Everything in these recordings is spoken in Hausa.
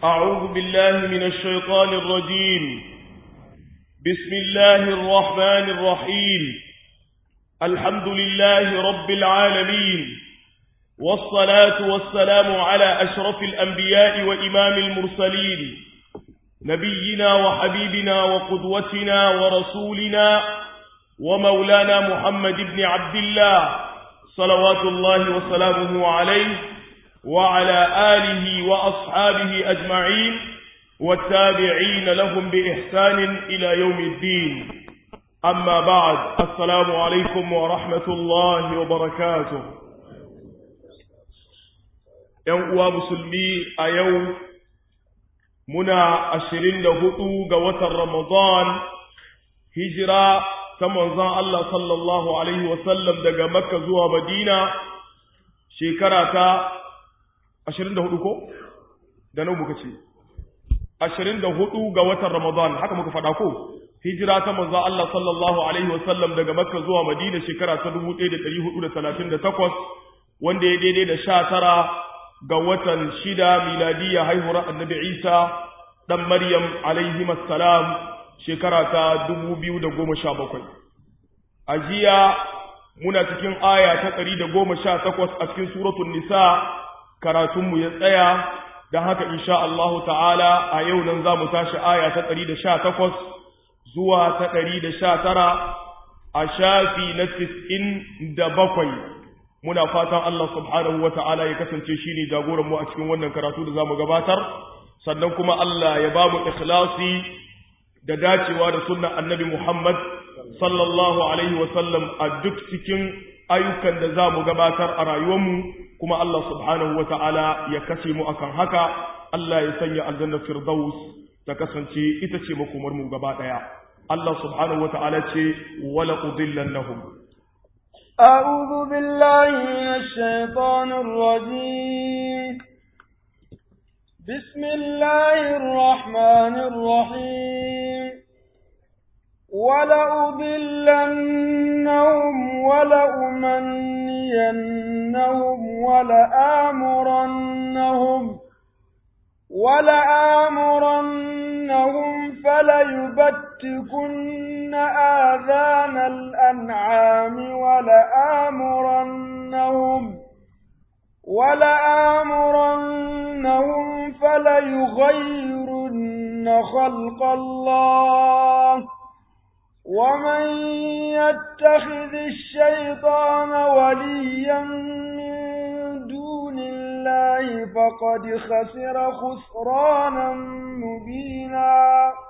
أعوذ بالله من الشيطان الرجيم بسم الله الرحمن الرحيم الحمد لله رب العالمين والصلاة والسلام على أشرف الأنبياء وإمام المرسلين نبينا وحبيبنا وقدوتنا ورسولنا ومولانا محمد بن عبد الله صلوات الله وسلامه عليه وعلى آله وأصحابه أجمعين والتابعين لهم بإحسان إلى يوم الدين أما بعد السلام عليكم ورحمة الله وبركاته ‘Yan uwa musulmi a yau muna ashirin da hudu ga watan Ramadan hijira ta manzon Allah sallallahu Alaihi wasallam daga Makka zuwa Madina shekara ta ashirin da hudu ko? Da nau muka ce, ashirin da hudu ga watan Ramadan haka muka faɗa ko? Hijira ta manzon Allah sallallahu Alaihi wasallam daga Makka zuwa Madina shekara ta dubu ɗaya da ɗari hudu da talatin da takwas wanda ya daidai da sha tara ga watan shida miladiyya haihuwar annabi Isa ɗan Maryam alaihi salam shekara ta dubu biyu da goma sha bakwai. A jiya muna cikin aya ta ɗari da goma sha takwas a cikin suratun nisa karatunmu ya tsaya don haka insha Allah ta'ala a yau nan za mu tashi aya ta ɗari da sha takwas zuwa ta ɗari da sha tara a shafi na tis'in da bakwai muna fatan Allah subhanahu wa ta'ala ya kasance shi ne jagoranmu a cikin wannan karatu da za mu gabatar sannan kuma Allah ya ba mu ikhlasi da dacewa da sunnan annabi Muhammad sallallahu alaihi wa sallam a duk cikin ayyukan da za mu gabatar a rayuwarmu kuma Allah subhanahu wa ta'ala ya kashe mu akan haka Allah ya sanya aljannar firdaus ta kasance ita ce makomar mu gaba daya Allah subhanahu wa ta'ala ce wala udillannahum أعوذ بالله من الشيطان الرجيم بسم الله الرحمن الرحيم ولأضلنهم ولأمنينهم ولآمرنهم ولآمرنهم فليبتكن آذان الأنعام ولآمرنهم ولآمرنهم فليغيرن خلق الله ومن يتخذ الشيطان وليا من دون الله فقد خسر خسرانا مبينا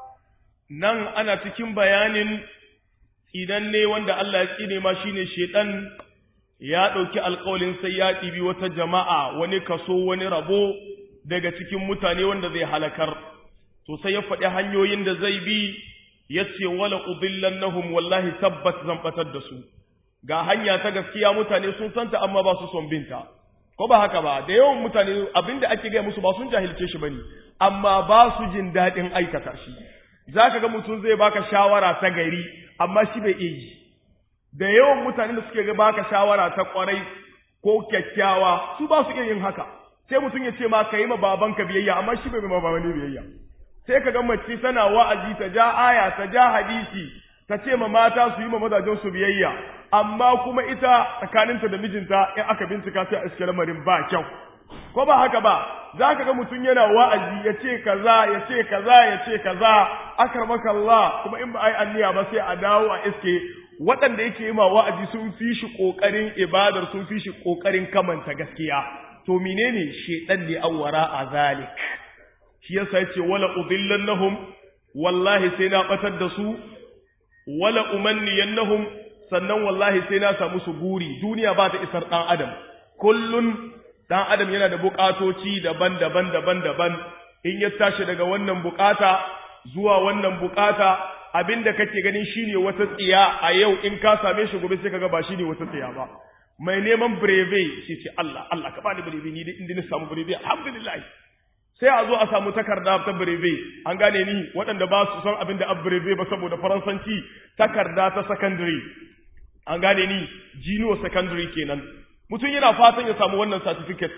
nan ana cikin bayanin idan ne wanda Allah ya tsine ma shine shedan ya ɗauki alƙawalin sai ya ɗibi wata jama'a wani kaso wani rabo daga cikin mutane wanda zai halakar to sai ya faɗi hanyoyin da zai bi ya ce wala udillannahum wallahi tabbat zan batar da su ga hanya ta gaskiya mutane sun santa amma ba su son binta ko ba haka ba da yawan mutane abinda ake gaya musu ba sun jahilce shi bane amma ba su jin daɗin aikata shi zaka ga mutum zai baka shawara ta gari amma shi bai iya yi da yawan mutane da suke baka shawara ta kwarai ko kyakkyawa su ba su iya yin haka sai mutum ya ce ma ka yi ma babanka biyayya amma shi bai ma babanka biyayya sai ka ga mace tana wa'azi ta ja aya ta ja hadisi ta ce ma mata su yi ma mazajen su biyayya amma kuma ita tsakaninta da mijinta in aka bincika sai a iske lamarin ba kyau ko ba haka ba za ka ga mutum yana wa'azi ya ce kaza ya ce kaza ya ce kaza akramaka Allah kuma in ba ai anniya ba sai a dawo a iske waɗanda yake yi ma wa'azi sun fi shi ƙoƙarin ibadar sun fi shi ƙoƙarin kamanta gaskiya to menene shedan ne awwara a zalik shi yasa yace wala udillannahum wallahi sai na batar da su wala umanniyannahum sannan wallahi sai na samu su guri duniya ba ta isar dan adam kullun dan adam yana da bukatoci daban-daban daban-daban in ya tashi daga wannan bukata zuwa wannan bukata abinda kake ganin shine wata tsiya a yau in ka same shi gobe sai kaga ba shine wata tsiya ba mai neman breve shi ce Allah Allah ka bani breve ni inda na samu breve alhamdulillah sai a zo a samu takarda ta breve an gane ni waɗanda ba su san abin da a breve ba saboda faransanci takarda ta secondary an gane ni junior secondary kenan mutum yana fatan ya samu wannan certificate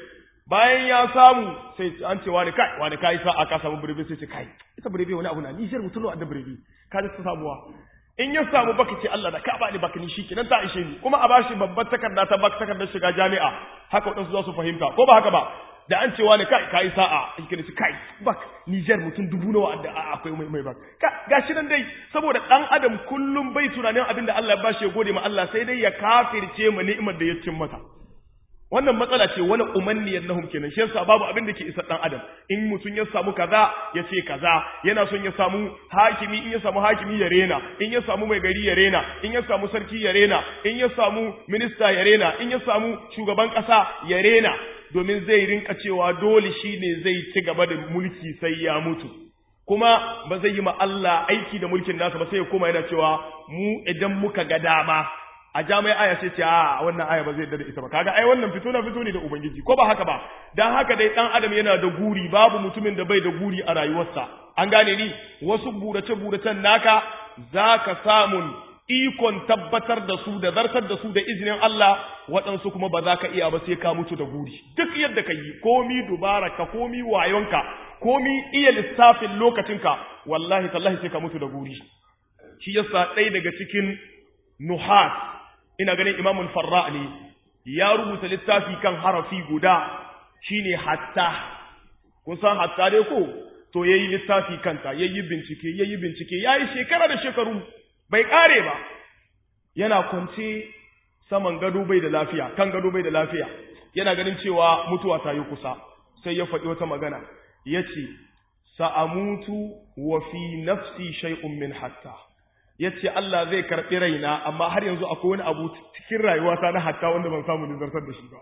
bayan ya samu sai an ce wani kai wani kai sa aka samu birbe sai ce kai ita birbe wani abu na Niger mutum da birbe ka ta samuwa in ya samu baka ce Allah da ka ba ni baka ni shikenan ta ishe ni kuma a bashi babbar takarda ta baka takardar shiga jami'a haka wadansu za su fahimta ko ba haka ba da an ce wani kai kai sa'a shikenan ce kai bak Niger mutum dubu nawa da akwai mai mai bak gashi nan dai saboda dan adam kullum bai tunanin abin da Allah ya bashi ya gode ma Allah sai dai ya kafirce ma ni'imar da ya cin mata wannan matsala ce wani umanniyar nahum kenan shi yasa babu abin da ke isa dan adam in mutum ya samu kaza ya ce kaza yana son ya samu hakimi in ya samu hakimi ya rena in ya samu mai gari ya rena in ya samu sarki ya rena in ya samu minista ya rena in ya samu shugaban kasa ya rena domin zai rinka cewa dole shine zai ci gaba da mulki sai ya mutu kuma ba zai yi ma Allah aiki da mulkin nasa ba sai ya koma yana cewa mu idan muka ga dama a jami'ai aya sai ce a wannan aya ba zai yarda da ita ba kaga ai wannan fito na fito ne da ubangiji ko ba haka ba dan haka dai dan adam yana da guri babu mutumin da bai da guri a rayuwarsa an gane ni wasu burace buracen naka zaka samun ikon tabbatar da su da zartar da su da izinin Allah waɗansu kuma ba za ka iya ba sai ka mutu da guri duk yadda ka yi komi dubara ka komi wayonka komi iya lissafin lokacinka wallahi tallahi sai ka mutu da guri shi yasa ɗaya daga cikin nuhat ina ganin imamul farra ne ya rubuta littafi kan harafi guda shine hatta kun san hatta dai ko to yayi littafi kanta yayi bincike yayi bincike yayi shekara da shekaru bai kare ba yana kwance saman gado bai da lafiya kan gado bai da lafiya yana ganin cewa mutuwa ta yi kusa sai ya faɗi wata magana yace sa'amutu wa fi nafsi shay'un min hatta ya ce Allah zai karɓi raina amma har yanzu akwai wani abu cikin rayuwata na hatta wanda ban samu nizartar da shi ba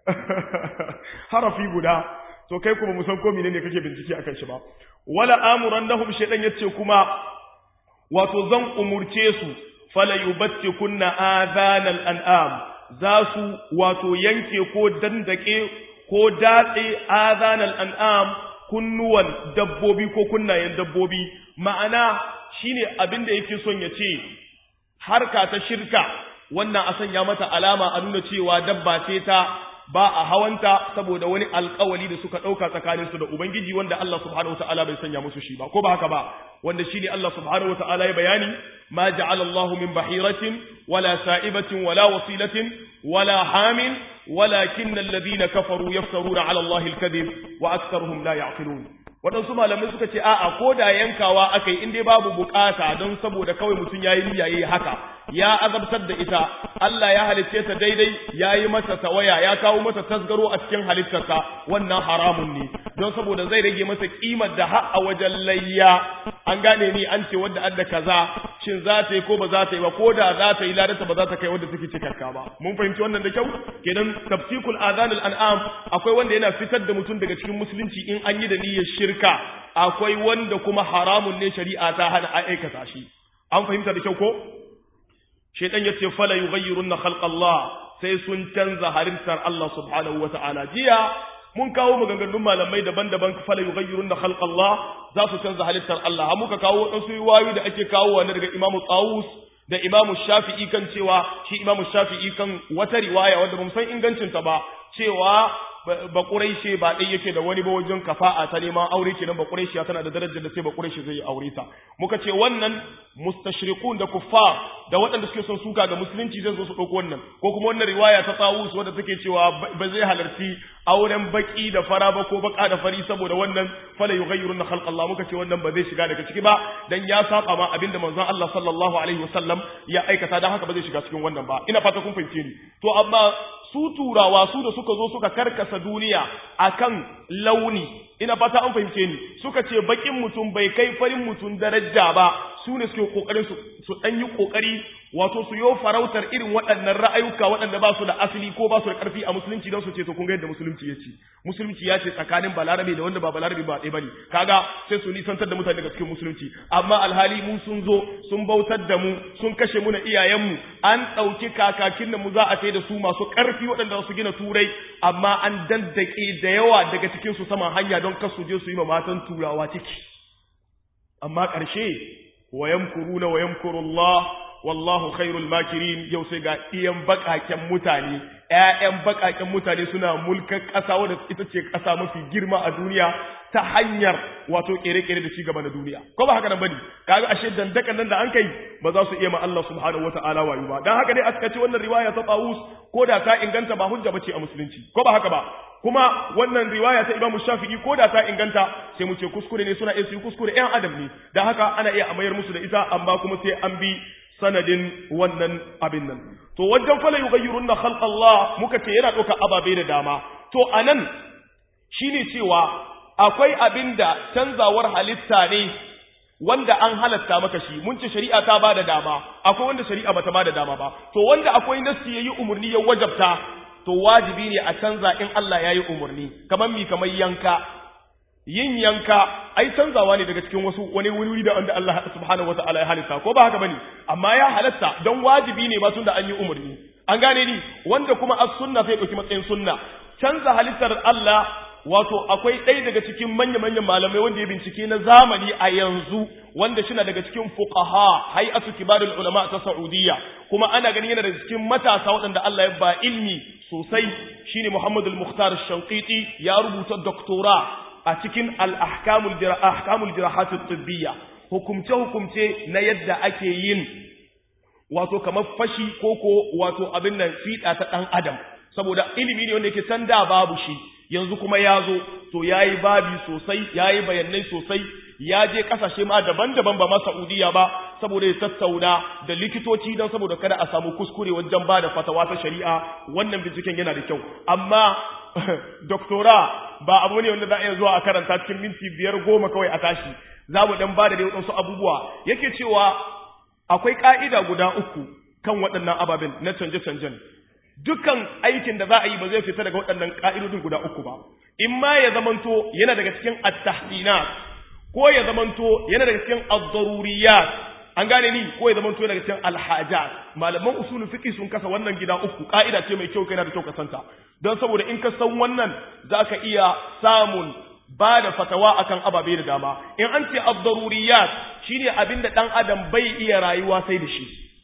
harafi guda to kai kuma musan ko ne kake bincike akan shi ba wala amuran nahum shaydan yace kuma wato zan umurce su fala yubatti kunna adhanal an'am za su wato yanke ko dandake ko datse adhanal an'am kunnuwan dabbobi ko kunnayen dabbobi ma'ana shine abin da yake son ya ce harka ta shirka wannan a sanya mata alama a nuna cewa dabba ce ta ba a hawanta saboda wani alkawali da suka ɗauka tsakaninsu da Ubangiji wanda Allah subhanahu wata'ala bai sanya musu shi ba ko ba haka ba wanda shine Allah subhanahu wata'ala ya bayani ma ja'ala Allahu min bahiratin wala sa'ibatin wala wasilatin wala hamin walakin alladhina kafaru yaftaruna 'ala Allahi al-kadhib wa aktharuhum la ya'qilun waɗansu malamai suka ce a'a ko da yankawa aka yi in dai babu bukata don saboda kawai mutum ya yi niyya yayi haka ya azabtar da ita Allah ya halicce ta daidai ya yi mata tawaya ya kawo mata tasgaro a cikin halittarsa wannan haramun ne don saboda zai rage masa kimar da har a wajen layya an gane ni an ce wadda adda kaza shin za ta yi ko ba za ta yi ba ko da za ta yi ladanta ba za ta kai wadda take cikakka ba mun fahimci wannan da kyau kenan tafsikul azanul an'am akwai wanda yana fitar da mutum daga cikin musulunci in an yi da niyyar shirka akwai wanda kuma haramun ne shari'a ta hana a aikata shi an fahimta da kyau ko shaitan yace fala yughayyirunna khalqa Allah sai sun canza halittar Allah subhanahu wata'ala jiya mun kawo maganganun malamai daban-daban fala yughayyirunna khalqa Allah za su canza halittar Allah har muka kawo wadansu riwayoyi da ake kawo wani daga Imam Tawus da Imam Shafi'i kan cewa shi Imam Shafi'i kan wata riwaya wanda bamu san ingancin ta ba cewa ba ƙuraishe ba ɗai yake da wani ba wajen kafa'a ta neman aure kenan ba ƙuraishe tana da darajar da sai ba ƙuraishe zai yi aure ta muka ce wannan mustashrikun da kuffar da waɗanda suke son suka ga musulunci zai zo su ɗauko wannan ko kuma wannan riwaya ta tsawus wadda take cewa ba zai halarci auren baki da fara ba ko baka da fari saboda wannan fala yughayyiruna khalq Allah muka ce wannan ba zai shiga daga ciki ba dan ya saba ma abinda manzon Allah sallallahu alaihi wasallam ya aikata dan haka ba zai shiga cikin wannan ba ina fata kun fahimce ni to amma su turawa su da suka zo suka karkasa duniya akan launi ina fata an fahimce ni suka ce bakin mutum bai kai farin mutum daraja ba su ne suke kokarin su su dan yi kokari wato su yo farautar irin waɗannan ra'ayuka waɗanda ba su da asali ko ba su da ƙarfi a musulunci don su ce to kun ga yadda musulunci ya ce musulunci ya ce tsakanin balarabe da wanda ba balarabe ba ɗaya bane kaga sai su nisantar da mutane daga cikin musulunci amma alhali mu sun zo sun bautar da mu sun kashe mu na iyayenmu an ɗauki kakakin da mu za a tai da su masu ƙarfi waɗanda su gina turai amma an dandake da yawa daga cikin su saman hanya don kar su je su yi ma matan turawa ciki amma ƙarshe wa yamkuruna wa yamkurullah wallahu khairul makirin yau sai ga iyan bakaken mutane ƴaƴan bakaken mutane suna mulkan ƙasa wadda ita ce ƙasa mafi girma a duniya ta hanyar wato kere-kere da cigaba na duniya ko ba haka nan bane kaga ashe dandakan nan da an kai ba za su iya ma Allah subhanahu wataala wayo ba dan haka dai aka ce wannan riwaya ta Tawus ko da ta inganta ba hujja bace a musulunci ko ba haka ba kuma wannan riwaya ta Imam Shafi'i ko da ta inganta sai mu ce kuskure ne suna iya su kuskure ƴan adam ne dan haka ana iya amayar musu da ita amma kuma sai an bi sanadin wannan abin nan to wajen fala yughayyirunna khalq Allah muka ce yana ɗauka ababe da dama to anan shine cewa akwai abin da canzawar halitta ne wanda an halatta maka shi mun ce shari'a ta ba da dama akwai wanda shari'a bata ba da dama ba to wanda akwai nassi yayi umurni ya wajabta to wajibi ne a canza in Allah yayi umurni kamar mi kamar yanka yin yanka ai canzawa ne daga cikin wasu wani wuri da wanda Allah subhanahu wataala ya halitta ko ba haka bane amma ya halatta don wajibi ne ba tun da an yi umurni an gane ni wanda kuma as-sunna sai dauki matsayin sunna canza halittar Allah wato akwai ɗaya daga cikin manya-manyan malamai wanda ya bincike na zamani a yanzu wanda shi daga cikin fuqaha hay'atu kibarul ulama ta Saudiya kuma ana ganin yana daga cikin matasa waɗanda Allah ya ba ilmi sosai shine Muhammad al-Mukhtar al-Shanqiti ya rubuta doktora a cikin al-ahkamul ahkamul jirahat at-tibbiyya hukumce hukumce na yadda ake yin wato kamar fashi koko wato abin nan fiɗa ta ɗan adam saboda ilimi ne wanda yake can da babu shi yanzu kuma ya zo to ya yi babi sosai ya yi bayanai sosai ya je kasashe ma daban-daban ba ma Saudiya ba saboda ya tattauna da likitoci don saboda kada a samu kuskure wajen ba da fatawa ta shari'a wannan binciken yana da kyau amma doktora ba abu ne wanda za a iya zuwa a karanta cikin minti biyar goma kawai a tashi za mu dan ba da waɗansu abubuwa yake cewa akwai ƙa'ida guda uku kan waɗannan ababen na canje-canjen dukan aikin da za a yi ba zai fita daga waɗannan ƙa'idodin guda uku ba in ma ya zamanto yana daga cikin at-tahsinat ko ya zamanto yana daga cikin ad-daruriyat an gane ni ko ya zamanto yana daga cikin al-hajat malaman usulul fiqh sun kasa wannan gida uku ƙa'ida ce mai kyau kai na da kyau ka santa don saboda in ka san wannan zaka iya samun ba da fatawa akan ababe da dama in an ce ad-daruriyat shine abinda dan adam bai iya rayuwa sai da shi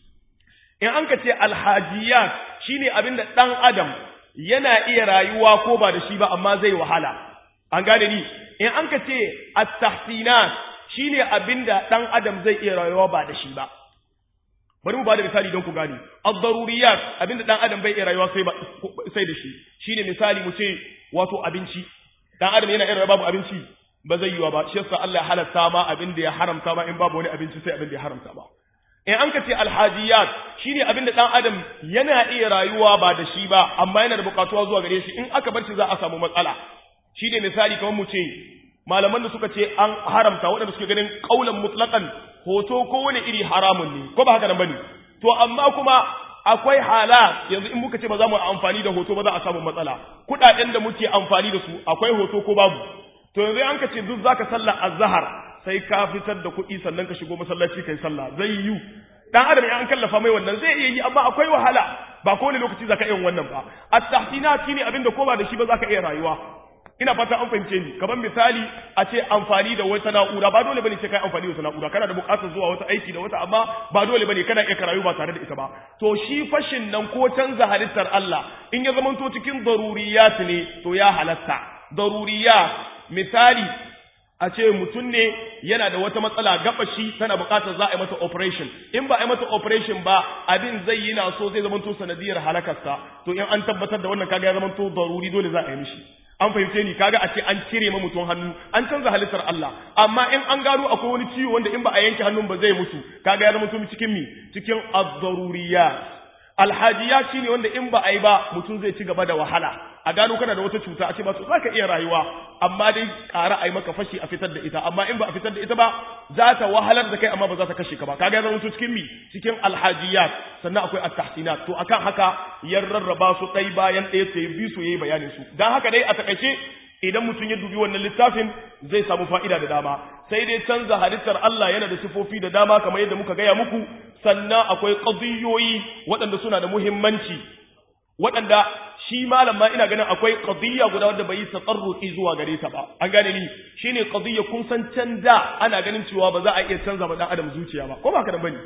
in an ka ce alhajiyat shine abinda ɗan adam yana iya rayuwa ko ba da shi ba amma zai wahala an gane ni in an ka ce at-tahsinat shine abinda ɗan adam zai iya rayuwa ba da shi ba bari mu ba da misali don ku gane ad-daruriyat abinda ɗan adam bai iya rayuwa sai ba sai da shi shine misali mu ce wato abinci ɗan adam yana iya rayuwa babu abinci ba zai yiwa ba shi yasa Allah ya halatta ma abinda ya haramta ma in babu wani abinci sai abinda ya haramta ba in an ka ce alhajiyat shine abin da dan adam yana iya rayuwa ba da shi ba amma yana da bukatuwa zuwa gare shi in aka bar shi za a samu matsala shine misali kamar mu ce malaman da suka ce an haramta waɗanda suke ganin kaulan mutlaqan hoto ko wani iri haramun ne ko ba haka nan bane to amma kuma akwai hala yanzu in muka ce ba za mu amfani da hoto ba za a samu matsala kuɗaɗen da muke amfani da su akwai hoto ko babu to yanzu an ka ce duk zaka sallar azhar sai ka fitar da kuɗi sannan ka shigo masallaci kai sallah zai yi dan adam ya an kallafa mai wannan zai iya yi amma akwai wahala ba kowane lokaci zaka iya wannan ba at-tahsinat shine abinda ko ba da shi ba zaka iya rayuwa ina fata an fahimce ni kamar misali a ce amfani da wata na'ura ba dole bane sai kai amfani da wata na'ura kana da buƙatar zuwa wata aiki da wata amma ba dole bane kana iya rayu ba tare da ita ba to shi fashin nan ko canza halittar Allah in ya zamanto cikin daruriyat ne to ya halatta daruriyat misali a ce mutum ne yana da wata matsala gabashi tana bukatar za a yi mata operation in ba a yi mata operation ba abin zai yi na so zai zama to sanadiyar halakarsa to in an tabbatar da wannan kaga ya zama to daruri dole za a yi mishi an fahimce ni kaga a ce an cire ma mutum hannu an canza halittar Allah amma in an gano akwai wani ciwo wanda in ba a yanke hannun ba zai mutu kaga ya zama to cikin mi cikin ad-daruriyat alhajiya shine wanda in ba a yi ba mutum zai ci gaba da wahala a gano kana da wata cuta a ce ba to za ka iya rayuwa amma dai ƙara a yi maka fashi a fitar da ita amma in ba a fitar da ita ba za ta wahalar da kai amma ba za ta kashe ka ba kaga zama to cikin mi cikin alhajiyat sannan akwai at-tahsinat to akan haka ya rarraba su ɗai bayan ɗaya sai bi su yayi bayanin su dan haka dai a takaice idan mutum ya dubi wannan littafin zai samu fa'ida da dama sai dai canza halittar Allah yana da sifofi da dama kamar yadda muka gaya muku sannan akwai qadiyoyi waɗanda suna da muhimmanci waɗanda shi malam ma ina ganin akwai qadiyya guda wanda bai tsarruki zuwa gare ta ba an gane ni shine qadiyya kun san can da ana ganin cewa ba za a iya canza ba dan adam zuciya ba ko ba ka da bane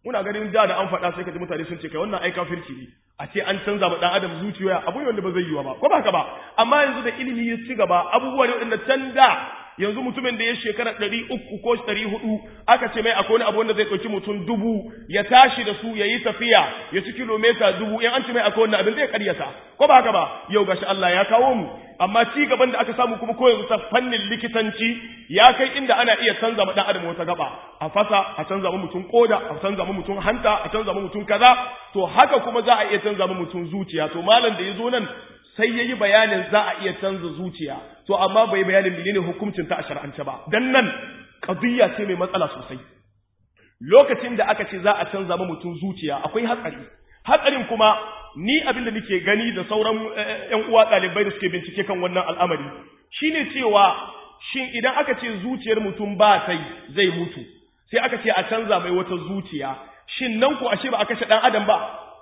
muna ganin da da an faɗa sai ka ji mutane sun ce kai wannan ai kafirci ne a ce an canza ma dan adam zuciya abu ne wanda ba zai yiwa ba ko ba haka ba amma yanzu da ilimi ya ci gaba abubuwa ne wanda can da yanzu mutumin da ya shekara ɗari uku ko ɗari hudu aka ce mai akwai wani abu wanda zai ɗauki mutum dubu ya tashi da su ya yi tafiya ya ci kilomita dubu in an ce mai akwai wannan abin zai karyata ko ba haka ba yau gashi Allah ya kawo mu amma ci gaban da aka samu kuma ko yanzu ta fannin likitanci ya kai inda ana iya canza ma dan adam wata gaba a fasa a canza ma mutum koda a canza ma mutum hanta a canza ma mutum kaza to haka kuma za a iya canza ma mutum zuciya to malam da ya zo nan sai yayi bayanin za a iya canza zuciya to amma bai bayanin menene hukuncin ta a shar'ance ba dan nan qadiyya ce mai matsala sosai lokacin da aka ce za a canza ma mutum zuciya akwai hatsari hatsarin kuma ni abin da nake gani da sauran ƴan uwa ɗalibai da suke bincike kan wannan al'amari shine cewa shin idan aka ce zuciyar mutum ba sai zai mutu sai aka ce a canza mai wata zuciya shin nan ko ashe ba a kashe ɗan adam ba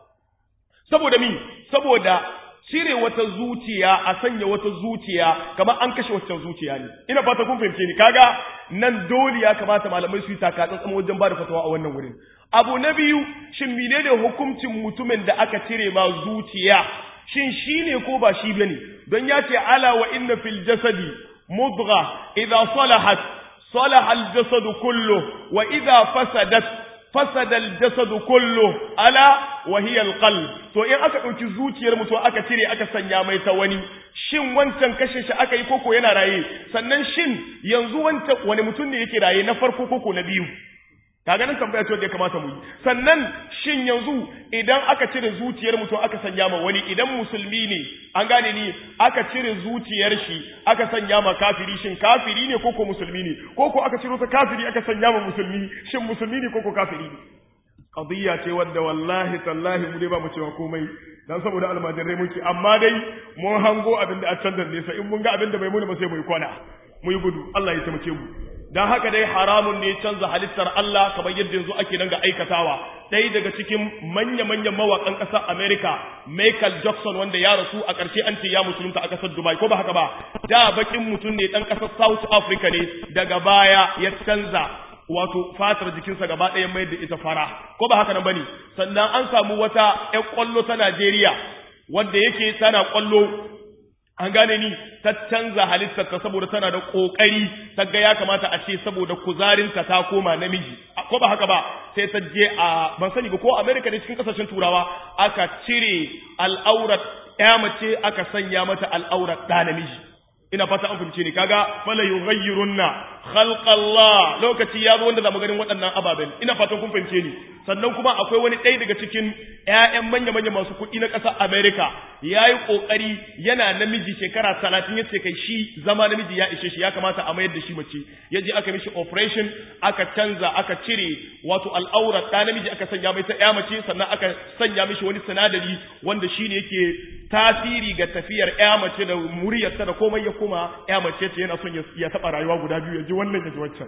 saboda mi saboda cire wata zuciya a sanya wata zuciya kamar an kashe waccan zuciya ne ina fata kun fahimce ni kaga nan dole ya kamata malamai su yi takatsantsan wajen ba da fatawa a wannan wurin abu na biyu shin menene hukuncin mutumin da aka cire ma zuciya shin shi ne ko ba shi bane don ya ce ala wa inna fil jasadi mudgha idza salahat salaha al jasadu kullu wa idza fasadat fasada al jasadu kullu ala wa hiya al qalb to in aka dauki zuciyar mutum aka cire aka sanya mai ta wani shin wancan kashe shi aka yi koko yana raye sannan shin yanzu wancan wani mutum ne yake raye na farko koko na biyu kaga nan tambaya ce wanda ya kamata mu yi sannan shin yanzu idan aka cire zuciyar mutum aka sanya ma wani idan musulmi ne an gane ni aka cire zuciyar shi aka sanya ma kafiri shin kafiri ne koko musulmi ne koko aka ciro ta kafiri aka sanya ma musulmi shin musulmi ne koko kafiri ne qadiyya ce wadda wallahi tallahi mu dai ba mu cewa komai dan saboda almajirai muke amma dai mun hango abin da a can da nesa in mun ga abin da bai muni ba sai mu yi kwana mu yi gudu Allah ya taimake mu dan haka dai haramun ne canza halittar Allah kamar yadda yanzu ake nan ga aikatawa ɗaya daga cikin manya-manyan mawaƙan ƙasar America Michael Jackson wanda ya rasu a ƙarshe an ce ya musulunta a ƙasar Dubai ko ba haka ba da bakin mutum ne ɗan ƙasar South Africa ne daga baya ya canza wato fatar jikinsa gaba ɗaya mai da ita fara ko ba haka nan bane sannan an samu wata ƴan ƙwallo ta Najeriya wanda yake tana ƙwallo an gane ni ta canza halittarta saboda tana da kokari ta ga ya kamata a ce saboda kuzarinta ta koma namiji ko ba haka ba sai ta je a ban sani ba ko America ne cikin kasashen turawa aka cire al'aurat ya mace aka sanya mata al'aurat da namiji ina fata an fahimce ni kaga fala yughayyirunna khalqallah lokaci ya zo wanda zamu ganin waɗannan ababen ina fatan kun fahimce ni sannan kuma akwai wani ɗaya daga cikin ƴaƴan manya manya masu kuɗi na ƙasar America yayi kokari yana namiji shekara 30 yace kai shi zama namiji ya ishe shi ya kamata a mayar da shi mace yaje aka mishi operation aka canza aka cire wato al'aura ta namiji aka sanya mai ta ƴa mace sannan aka sanya mishi wani sinadari wanda shine yake tasiri ga tafiyar ƴa mace da muryarta da komai ya koma ƴa mace ce yana son ya taɓa rayuwa guda biyu ya ji wannan ya ji waccan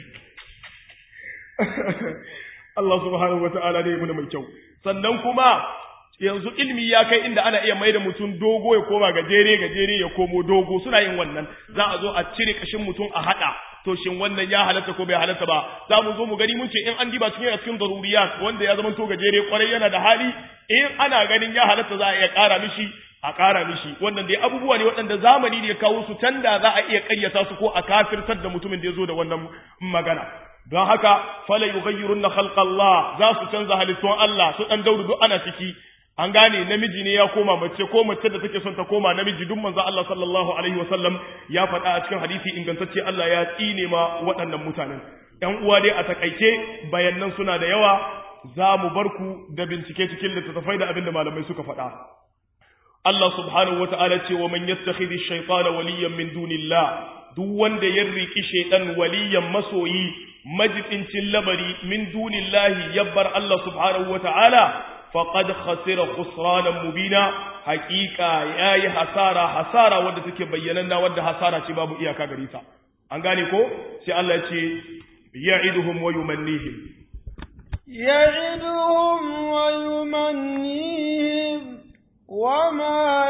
Allah subhanahu wata'ala ne muna mai kyau sannan kuma yanzu ilmi ya kai inda ana iya maida mutum dogo ya koma gajere gajere ya komo dogo suna yin wannan za a zo a cire kashin mutum a hada to shin wannan ya halatta ko bai halatta ba za mu zo mu gani mun ce in an diba cikin cikin daruriyat wanda ya zama to gajere kwarai yana da hali in ana ganin ya halatta za a iya kara mishi a ƙara mishi wannan dai abubuwa ne waɗanda zamani ne ya kawo su can da za a iya ƙaryata su ko a kafirtar da mutumin da ya zo da wannan magana don haka fala yughayyirunna khalqallah za su canza halittun Allah su dan daudu duk ana ciki an gane namiji ne ya koma mace ko mace da take son ta koma namiji duk manzo Allah sallallahu alaihi wasallam ya faɗa a cikin hadisi ingantacce Allah ya tsine ma waɗannan mutanen ƴan uwa dai a takaice bayanan suna da yawa za mu bar ku da bincike cikin littattafai da abin da malamai suka faɗa Allah subhanahu wata'ala ce wa man yattakhidhi ash-shaytana waliyan min dunillah duk wanda ya riki shaytan waliyan masoyi majibincin labari min dunillahi yabbar Allah subhanahu wata'ala faqad khasira khusranan mubina haqiqa yayi hasara hasara wanda take bayyananna wanda hasara ce babu iyaka gare ta an gane ko sai Allah ya ce ya'iduhum wa yumannihim ya'iduhum wa yumannihim وما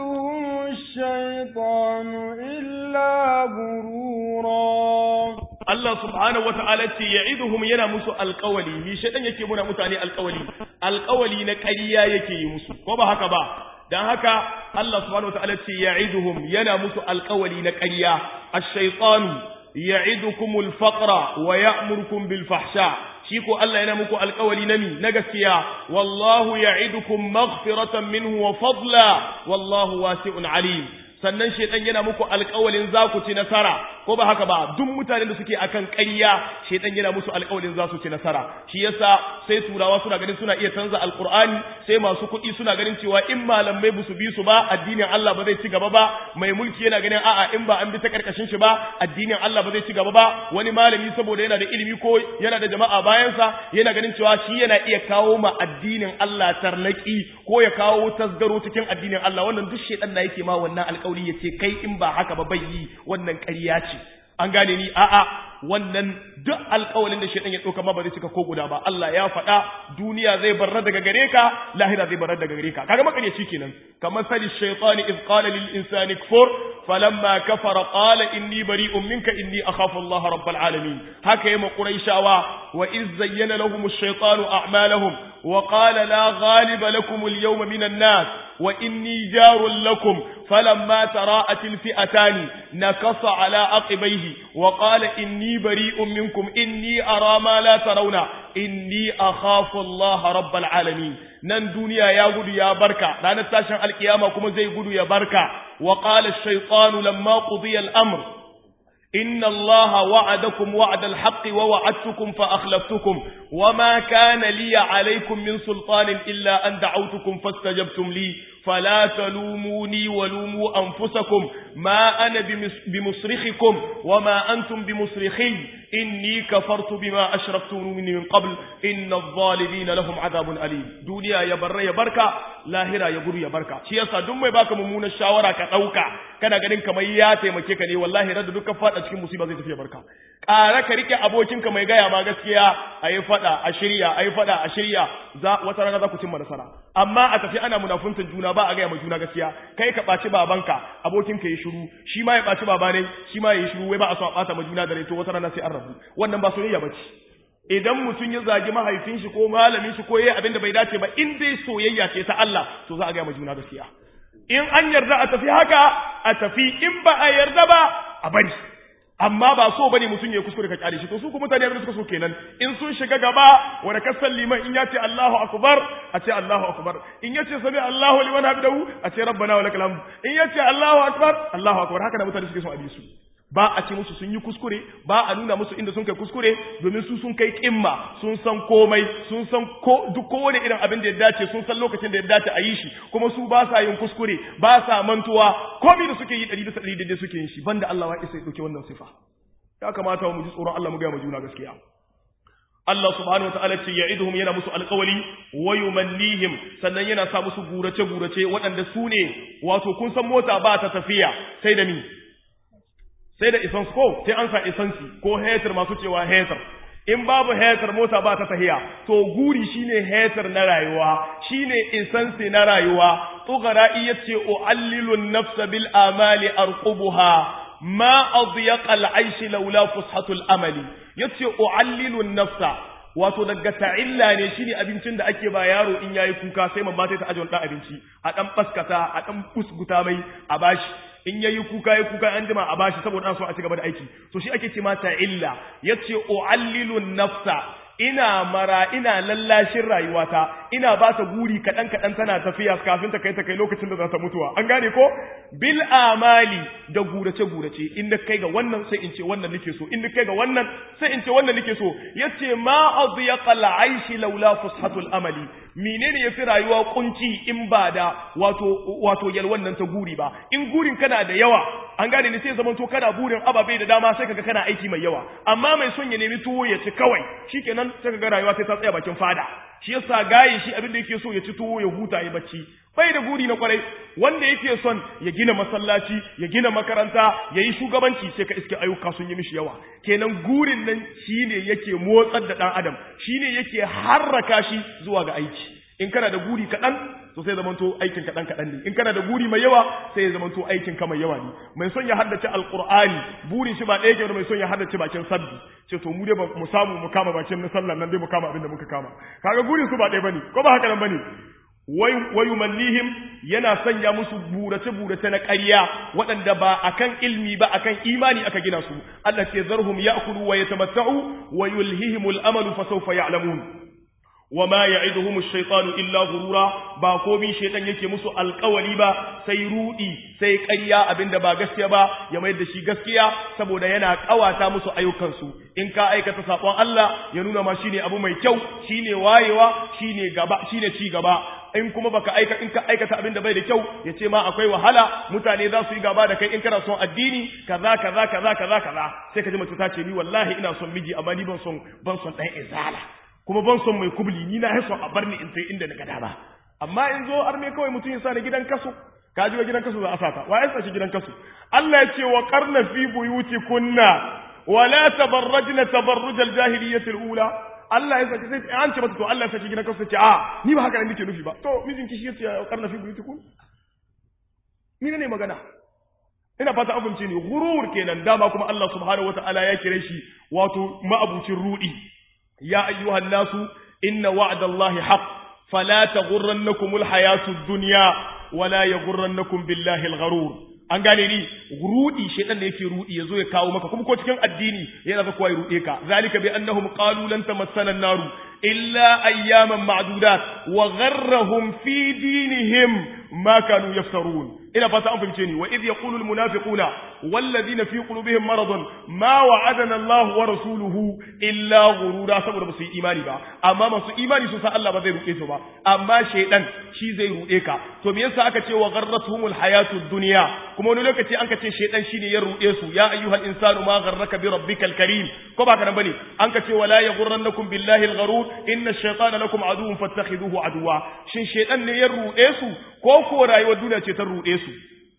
يعدهم الشيطان إلا غرورا Allah subhanahu wata'ala ce ya'iduhum yana musu alƙawali mi shedan yake muna mutane alƙawali alƙawali na ƙarya yake yi musu ko ba haka ba dan haka Allah subhanahu wata'ala ce ya'iduhum yana musu alƙawali na ƙarya ash-shaytanu ya'idukumul faqra wa ya'murukum bil fahsha shi ko Allah yana muku alƙawali na mi na gaskiya wallahu ya'idukum maghfiratan minhu wa fadla wallahu wasi'un alim sannan shedan yana muku alƙawalin za ku ci nasara ko ba haka ba duk mutanen da suke akan ƙarya shedan yana musu alƙawalin za su ci nasara shi yasa sai turawa suna ganin suna iya canza alƙur'ani sai masu kuɗi suna ganin cewa in malamai ba su bi su ba addinin Allah ba zai ci gaba ba mai mulki yana ganin a'a in ba an bi ta karkashin shi ba addinin Allah ba zai ci gaba ba wani malami saboda yana da ilimi ko yana da jama'a bayansa yana ganin cewa shi yana iya kawo ma addinin Allah tarnaki ko ya kawo tasgaro cikin addinin Allah wannan duk shedan na yake ma wannan alƙawari alƙawari ya ce kai in ba haka ba bai yi wannan ƙarya ce an gane ni a'a wannan duk alƙawalin da shaitan ya ɗauka ma ba zai cika ko guda ba Allah ya faɗa duniya zai barra daga gare ka lahira zai barra daga gare ka kaga makaryaci kenan kamar sali shaytani iz qala lil insani kfur falamma kafara qala inni bari'un minka inni akhafu Allah rabbal alamin haka yema quraishawa wa iz zayyana lahum ash-shaytanu a'malahum wa qala la ghaliba lakum al-yawma minan nas wa inni jarun lakum falamma tara'at al-fi'atani nakasa ala aqibaihi wa qala inni bari'un minkum inni ara ma la tarawna inni akhafu Allah rabbal alamin nan duniya ya gudu ya barka ranar tashin alkiyama kuma zai gudu ya barka wa qala ash-shaytanu lamma qudiya al-amr إن الله وعدكم وعد الحق ووعدتكم فأخلفتكم وما كان لي عليكم من سلطان إلا أن دعوتكم فاستجبتم لي فلا تلوموني ولوموا أنفسكم ما أنا بمصرخكم وما أنتم بمصرخي إني كفرت بما أشرفتموني من قبل إن الظالمين لهم عذاب أليم دنيا يبر يبركة لاهرة يبر يبركة شيء صدوم يباك ممون الشاورة كتوكا كان قدن كما ياتي مكيكني والله رد دك فات أشكي مصيبة زي تفيا بركة ƙara ka rike abokinka mai gaya ma gaskiya a yi faɗa a shirya a yi faɗa a shirya za wata rana za ku cimma nasara amma a tafi ana munafuntan juna ba a gaya ma juna gaskiya kai ka ɓaci babanka abokinka ya shiru shi ma ya ɓaci baba ne shi ma ya yi shiru wai ba a so a ɓata ma juna da rai to wata rana sai an rabu wannan ba soyayya ba ce idan mutum ya zagi mahaifin shi ko malamin shi ko yayi abin da bai dace ba in dai soyayya ce ta Allah to za a gaya ma juna gaskiya in an yarda a tafi haka a tafi in ba a yarda ba a bari amma ba so bane mutum ya kuskure ka kyale shi to su kuma mutane abin suka so kenan in sun shiga gaba wanda kasan liman in ya ce Allahu akbar a ce Allahu akbar in ya ce sami Allahu liman hamdahu a ce rabbana wa lakal hamd in ya ce Allahu akbar Allahu akbar haka da mutane suke son a bi su ba a ce musu sun yi kuskure ba a nuna musu inda sun kai kuskure domin su sun kai kimma sun san komai sun san ko duk kowane irin abin da ya dace sun san lokacin da ya dace a yi shi kuma su ba sa yin kuskure ba sa mantuwa komai da suke yi ɗari bisa ɗari daidai suke yin shi banda Allah wa isa ya ɗauke wannan sifa ya kamata mu ji tsoron Allah mu gaya mu juna gaskiya Allah subhanahu wataala ce ya'iduhum yana musu alƙawali wa yumannihim sannan yana sa musu gurace gurace waɗanda su ne wato kun san mota ba ta tafiya sai da ni sai da isans ko sai an sa isansi ko hetar masu cewa hetar in babu hetar mota ba ta tahiya to guri shine hetar na rayuwa shine isansi na rayuwa tugara iya ce u'allilu nafsa bil amali arqubuha ma adyaqa al aish laula fushatul amali yace u'allilu nafsa wato daga ta'illa ne shine abincin da ake ba yaro in yayi kuka sai mamma ta ajiye dan abinci a dan baskata a dan kusguta mai a bashi in yayi kuka yayi kuka an jima a bashi saboda an so a ci gaba da aiki to shi ake ce mata illa yace u'allilu nafsa ina mara ina lallashin rayuwata ina ba ta guri kaɗan kaɗan tana tafiya kafin ta kai ta kai lokacin da za ta mutuwa an gane ko bil amali da gurace gurace in na kai ga wannan sai in ce wannan nake so in na kai ga wannan sai in ce wannan nake so yace ma adyaqa al aishi laula fushatul amali menene yafi rayuwa kunci in ba da wato wato yalwan nan ta guri ba in gurin kana da yawa an gane ne sai zaman to kana burin ababai da dama sai kaga kana aiki mai yawa amma mai son ya nemi tuwo ya ci kawai shikenan sai kaga rayuwa sai ta tsaya bakin fada shi yasa gaye shi abin da yake so ya ci tuwo ya huta ya bacci bai da guri na kwarai wanda yake son ya gina masallaci ya gina makaranta ya yi shugabanci sai ka iske ayyuka sun yi mishi yawa kenan gurin nan shine yake motsar da dan adam shine yake harraka shi zuwa ga aiki in kana da guri kaɗan to sai zamanto aikin kaɗan kaɗan ne in kana da buri mai yawa sai ya zamanto aikin ka mai yawa ne mai son ya haddace alqur'ani burin shi ba ɗaya ke da mai son ya haddace bakin sabbi ce to mu dai ba mu samu mu kama bakin na sallah nan dai mu kama abin da muka kama kaga burin su ba ɗaya bane ko ba haka nan bane wayu mallihim yana sanya musu burace-burace na ƙarya waɗanda ba akan ilmi ba akan imani aka gina su Allah ce zarhum ya'kulu wa yatamatta'u wa yulhihimul amalu fa sawfa ya'lamun wa ma ya'iduhum ash-shaytanu illa ghurura ba komai shaytan yake musu alƙawari ba sai rudi sai ƙarya abinda ba gaskiya ba ya mai da shi gaskiya saboda yana ƙawata musu ayyukansu in ka aikata sakon Allah ya nuna ma shine abu mai kyau shine wayewa shine gaba shine ci gaba in kuma baka aika in ka aikata abin da bai da kyau ya ce ma akwai wahala mutane za su yi gaba da kai in kana son addini kaza kaza kaza kaza kaza sai ka ji mace ta ce ni wallahi ina son miji amma ni ban son ban son dan izala kuma ban son mai kubli ni na son a bar ni in sai inda na ga dama amma in zo arme kawai mutum ya sa ni gidan kaso ka ji gidan kaso za a saka wa ya sa shi gidan kaso Allah ya ce wa qarna fi buyutikunna ولا تبرجن تبرج الجاهلية الأولى Allah ya saki sai an ce mata to Allah ya saki gidan kansa ce a ni ba haka ne nake nufi ba to mijin ki shi yace ya karna fi buyutikum ni ne magana ina fata abinci ne gurur kenan dama kuma Allah subhanahu wataala ya kire shi wato ma'abucin rudi ya ayyuhan nasu inna wa'dallahi haqq fala taghurrannakumul hayatud dunya wala yaghurrannakum billahi al-gharur an gane ni rudi shedan da yake rudi yazo ya kawo maka kuma ko cikin addini yana da kowa ya rude ka zalika bi annahum qalu lan tamassana an-naru illa ayyaman ma'dudat wa gharrahum fi dinihim ma kanu yaftarun ina fata an fahimce ni wa idh yaqulu al-munafiquna walladhina fi qulubihim maradun ma wa'adana Allah wa rasuluhu illa ghurura saboda ba su yi imani ba amma masu imani su sa Allah ba zai rude su ba amma shedan shi zai rude ka to me yasa aka ce wa gharratuhumul hayatud dunya kuma wani lokaci an ka ce shedan shine ya rude su ya ayyuhal insanu ma gharraka bi rabbikal karim ko ba kana bane an ka ce wala yaghurrannakum billahi al-gharur inna ash-shaytana lakum aduwwun fattakhiduhu aduwa shin shedan ne ya rude su ko ko rayuwar duniya ce ta rude su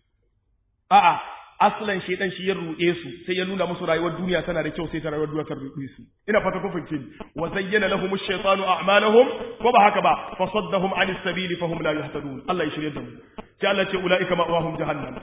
a'a aslan shedan shi ya rude su sai ya nuna musu rayuwar duniya tana da kyau sai ta rayuwar duniya ta rude su ina fata kun fahimce ni wa zayyana lahum ash-shaytanu a'malahum ko ba haka ba fa saddahum 'anis sabili fahum la yahtadun Allah ya shirye da mu sai Allah ce ulaika ma'wahum jahannam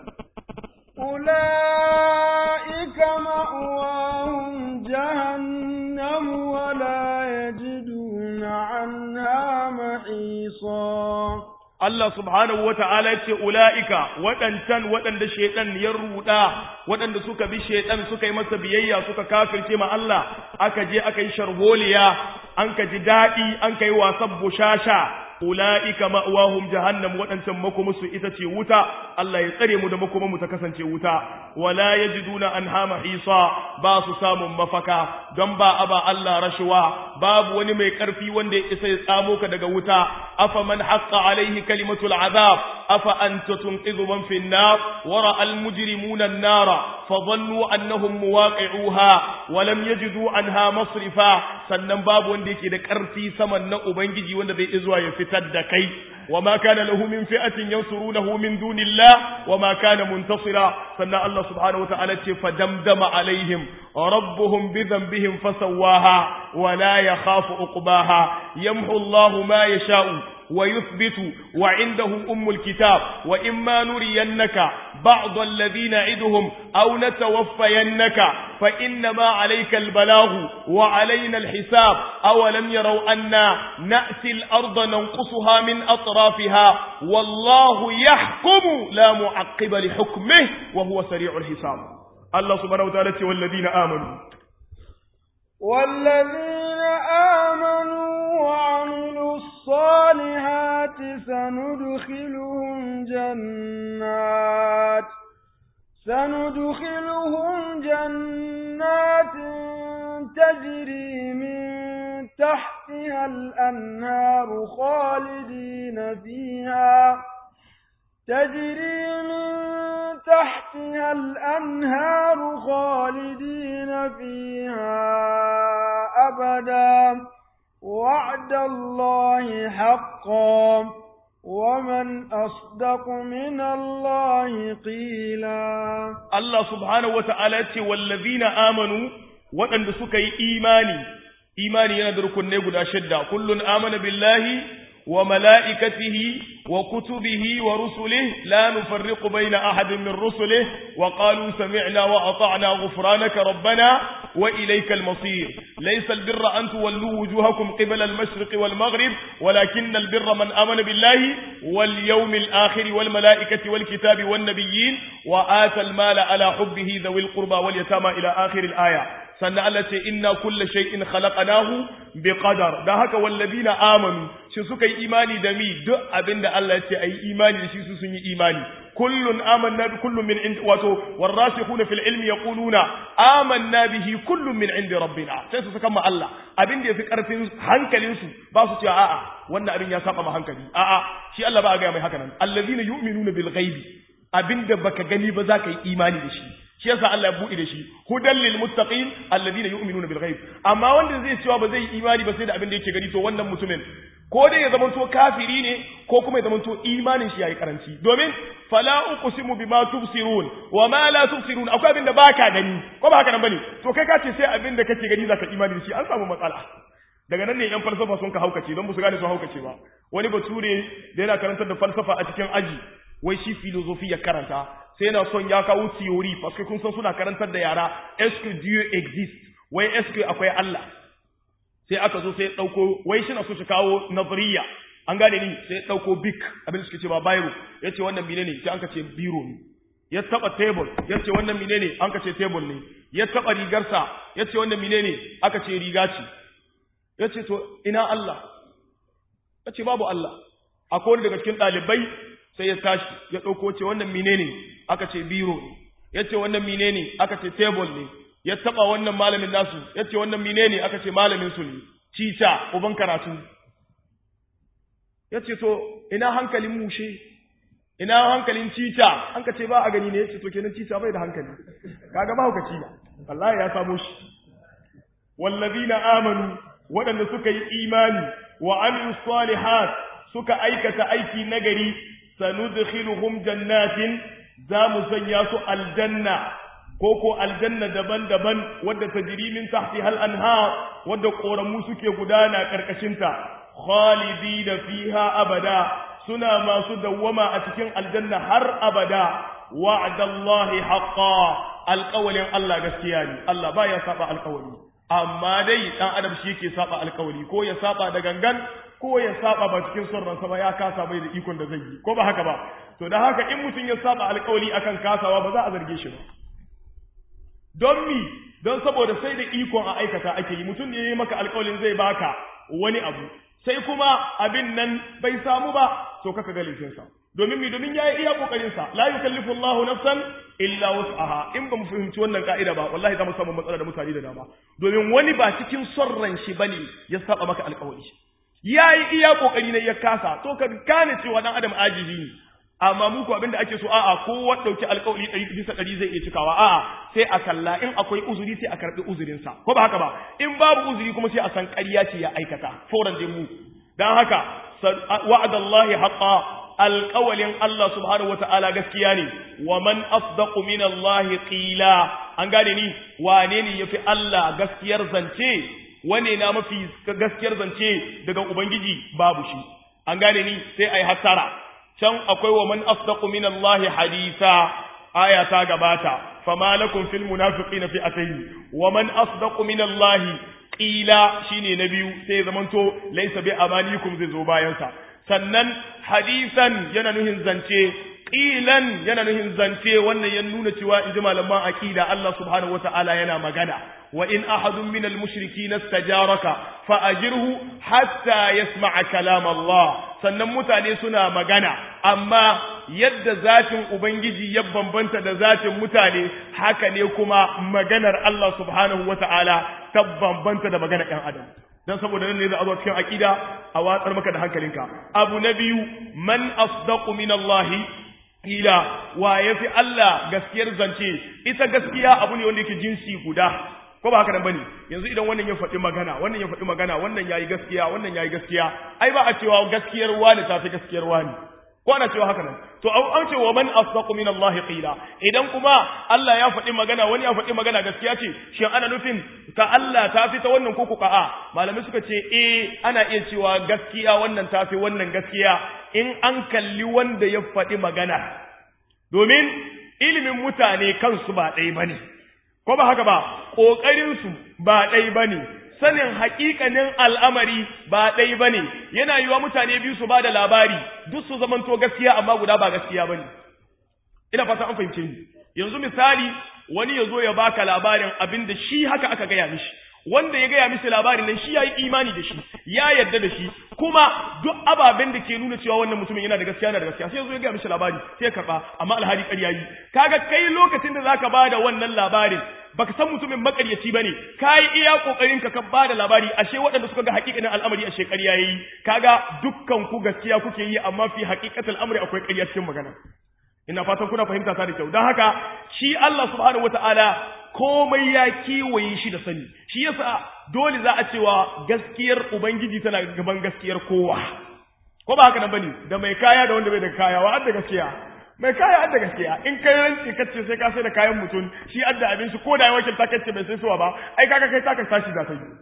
أولئك مأواهم جهنم ولا يجدون عنها محيصا Allah subhanahu wa ta'ala ce ula'ika waɗancan waɗanda shaiɗan ya ruɗa waɗanda suka bi shaiɗan suka yi masa biyayya suka kafirce ma Allah aka je aka yi sharholiya an ka ji daɗi an ka yi wasan bushasha ula'ika ma'wahum jahannam waɗancan makomusu ita ce wuta Allah ya tsare mu da makomanmu ta kasance wuta wala yajiduna anha mahisa ba su samun mafaka don ba aba Allah rashuwa babu wani mai ƙarfi wanda ya isa ya tsamo ka daga wuta afa man haqqa alaihi kalimatul azab afa anta tunqidhu man fi an-nar wa ra'a al-mujrimuna an-nara fa dhannu annahum muwaqi'uha wa lam yajidu anha masrifa sannan babu wanda yake da ƙarfi saman na ubangiji wanda zai zuwa ya fitar da kai وما كان له من فئة ينصرونه من دون الله وما كان منتصرا سنة الله سبحانه وتعالى فدمدم عليهم ربهم بذنبهم فسواها ولا يخاف عقباها يمحو الله ما يشاء ويثبت وعنده أم الكتاب وإما نرينك بعض الذين نعدهم أو نتوفينك فإنما عليك البلاغ وعلينا الحساب أولم يروا أنا نأتي الأرض ننقصها من أطرافها والله يحكم لا معقب لحكمه وهو سريع الحساب الله سبحانه وتعالى والذين آمنوا والذين آمنوا وعملوا الصالحات سندخلهم جنات سندخلهم جنات تجري من تحتها الأنهار خالدين فيها تجري من تحتها الأنهار خالدين فيها أبدا وعد الله حقا ومن أصدق من الله قيلا الله سبحانه وتعالى والذين آمنوا وأن سكي إيماني إيماني يندرك النبو شدة كل آمن بالله وملائكته وكتبه ورسله لا نفرق بين أحد من رسله وقالوا سمعنا وأطعنا غفرانك ربنا وإليك المصير ليس البر أن تولوا وجوهكم قبل المشرق والمغرب ولكن البر من آمن بالله واليوم الآخر والملائكة والكتاب والنبيين وآتى المال على حبه ذوي القربى واليتامى إلى آخر الآية sannan Allah ce inna kulla shay'in khalaqnahu biqadar dan haka wallazina amanu shi suka yi imani da mi duk abinda Allah ya ce ayi imani da shi su sun yi imani kullun amanna bi kullun min ind wato warasikhuna fil ilmi yaquluna amanna bihi kullun min indi rabbina sai su saka ma Allah abinda yafi karfin hankalin su ba su ce a'a wannan abin ya saba ma hankali a'a shi Allah ba ga mai haka nan allazina yu'minuna bil ghaibi abinda baka gani ba za ka yi imani da shi shi yasa Allah ya buɗe da shi hudan lil muttaqin alladhina yu'minuna bil ghaib amma wanda zai cewa ba zai imani ba sai da abin da yake gani to wannan mutumin ko dai ya zamanto kafiri ne ko kuma ya zamanto imanin shi yayi karanci domin fala uqsimu bima tubsirun wa ma la tubsirun akwai abin da baka gani ko ba haka nan bane to kai ka ce sai abin da kake gani zaka imani da shi an samu matsala daga nan ne yan falsafa sun ka haukace don ba su gane sun haukace ba wani bature da yana karantar da falsafa a cikin aji wai shi filozofi ya karanta sai yana son ya kawo theory parce kun san suna karantar da yara est-ce que Dieu existe wai est-ce que akwai Allah sai aka zo sai dauko wai shi na so shi kawo nazariya an gane ni sai dauko big abin da suke ce ba bible yace wannan menene sai an ka ce biro ne ya taba table yace wannan menene an ka ce table ne ya taba rigarsa yace wannan menene aka ce riga ce yace to ina Allah yace babu Allah akwai wani daga cikin dalibai sai ya tashi ya ɗauko ce wannan menene aka ce biro ne ya ce wannan menene aka ce table ne ya taɓa wannan malamin nasu ya ce wannan menene aka ce malamin su ne cica uban karatu ya ce to ina hankalin mushe ina hankalin cica an ka ce ba a gani ne ya ce to kenan cica bai da hankali kaga mahaukaci na wallahi ya samo shi wallazina amanu waɗanda suka yi imani wa amilu salihat suka aikata aiki nagari sanudkhiluhum jannatin za mu sanya su aljanna ko ko aljanna daban-daban wadda tajri min tahtiha al-anhar wadda koramu suke gudana karkashin ta khalidina fiha abada suna masu dawwama a cikin aljanna har abada wa'dallahi haqqan alqawlin Allah gaskiya ne Allah baya saba alqawli amma dai dan adam shi yake saba alqawli ko ya saba da gangan ko ya saba ba cikin son ransa ba ya kasa bai da ikon da zai yi ko ba haka ba to da haka in mutum ya saba alƙawari akan kasawa ba za a zarge shi ba don mi don saboda sai da ikon a aikata ake yi mutum ne ya yi maka alƙawarin zai baka wani abu sai kuma abin nan bai samu ba to kaka ga laifinsa domin mi domin ya yi iya kokarinsa la yukallifu Allahu nafsan illa wus'aha in ba mu fahimci wannan ka'ida ba wallahi za mu samu matsala da mutane da dama domin wani ba cikin son ran shi bane ya saba maka alƙawari ya yi iya kokari ne ya kasa to ka gane cewa dan adam ajizi ne amma mu ko abinda ake so a'a kowa dauki alƙawari ɗari bisa ɗari zai iya cikawa a'a sai a kalla in akwai uzuri sai a karɓi uzurinsa ko ba haka ba in babu uzuri kuma sai a san ƙarya ce ya aikata foran dai mu dan haka wa'adallahi haqqa alƙawalin Allah subhanahu wata'ala gaskiya ne wa man asdaqu min Allah qila an gane ni wane ne yafi Allah gaskiyar zance wane na mafi gaskiyar zance daga ubangiji babu shi an gane ni sai ai hattara can akwai wa man asdaqu min Allah haditha aya ta gabata fama lakum fil munafiqina fi atayn wa man asdaqu min Allah qila shine na biyu sai zamanto laysa bi amanikum zai zo bayan sa sannan hadisan yana nuhin zance qilan yana nuhin zance wannan ya nuna cewa inji malaman aqida Allah subhanahu wataala yana magana wa in ahadun min al-mushrikeena istajaraka fa ajirhu hatta yasma'a kalam Allah sannan mutane suna magana amma yadda zatin ubangiji ya bambanta da zatin mutane haka ne kuma maganar Allah subhanahu wataala ta bambanta da maganar ɗan adam dan saboda nan ne za a zo cikin aqida a watsar maka da hankalinka abu na biyu man asdaqu min Allah ila wa yafi Allah gaskiyar zance ita gaskiya abu ne wanda yake jinsi guda ko ba haka nan bane yanzu idan wannan ya faɗi magana wannan ya faɗi magana wannan yayi gaskiya wannan yayi gaskiya ai ba a cewa gaskiyar wani ta fi gaskiyar wani ko ana cewa haka nan to an ce wa man asdaqu min Allah qila idan kuma Allah ya faɗi magana wani ya faɗi magana gaskiya ce shin ana nufin ta Allah ta fi ta wannan ko kuka a malamai suka ce eh ana iya cewa gaskiya wannan ta fi wannan gaskiya in an kalli wanda ya faɗi magana domin ilimin mutane kansu ba ɗaya bane ko ba haka ba kokarin su ba ɗaya bane sanin hakikanin al'amari ba ɗai ba ne, yana yiwa mutane biyu su ba da labari, duk su zamanto gaskiya amma guda ba gaskiya ba ne. Ina fata an fahimce ni. Yanzu misali, wani ya zo ya baka labarin abin da shi haka aka gaya mishi. Wanda ya gaya mishi labarin nan shi ya yi imani da shi, ya yarda da shi, kuma duk ababen da ke nuna cewa wannan mutumin yana da gaskiya yana da gaskiya, sai ya zo ya gaya mishi labari, sai ya karɓa, amma alhali ƙarya yi. Kaga kai lokacin da zaka ba da wannan labarin, baka san mutumin makaryaci bane kai iya kokarin ka ka bada labari ashe waɗanda suka ga hakikanin al'amari ashe ƙarya yayi kaga dukkan ku gaskiya kuke yi amma fi haqiqatul amri akwai ƙarya cikin magana ina fatan kuna fahimta ta da kyau dan haka shi Allah subhanahu wataala komai ya kiwaye shi da sani shi yasa dole za a cewa gaskiyar ubangiji tana gaban gaskiyar kowa ko ba haka nan bane da mai kaya da wanda bai da kaya wa da gaskiya mai kaya adda gaskiya in kai ranci kace sai ka sai da kayan mutum shi adda abin shi ko da ya wakilta kace bai sai suwa ba ai kaga kai taka tashi za ta yi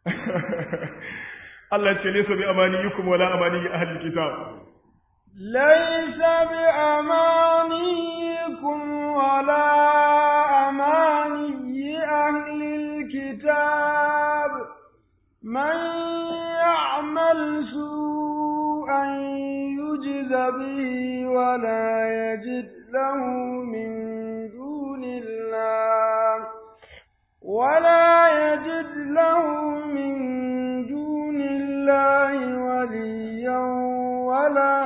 Allah ya ce laysa bi amaniyukum wala amani ahli kitab laysa bi amaniyikum wala amani ahli kitab man ya'mal su'an يجز به ولا يجد له من دون الله ولا يجد له من دون الله وليا ولا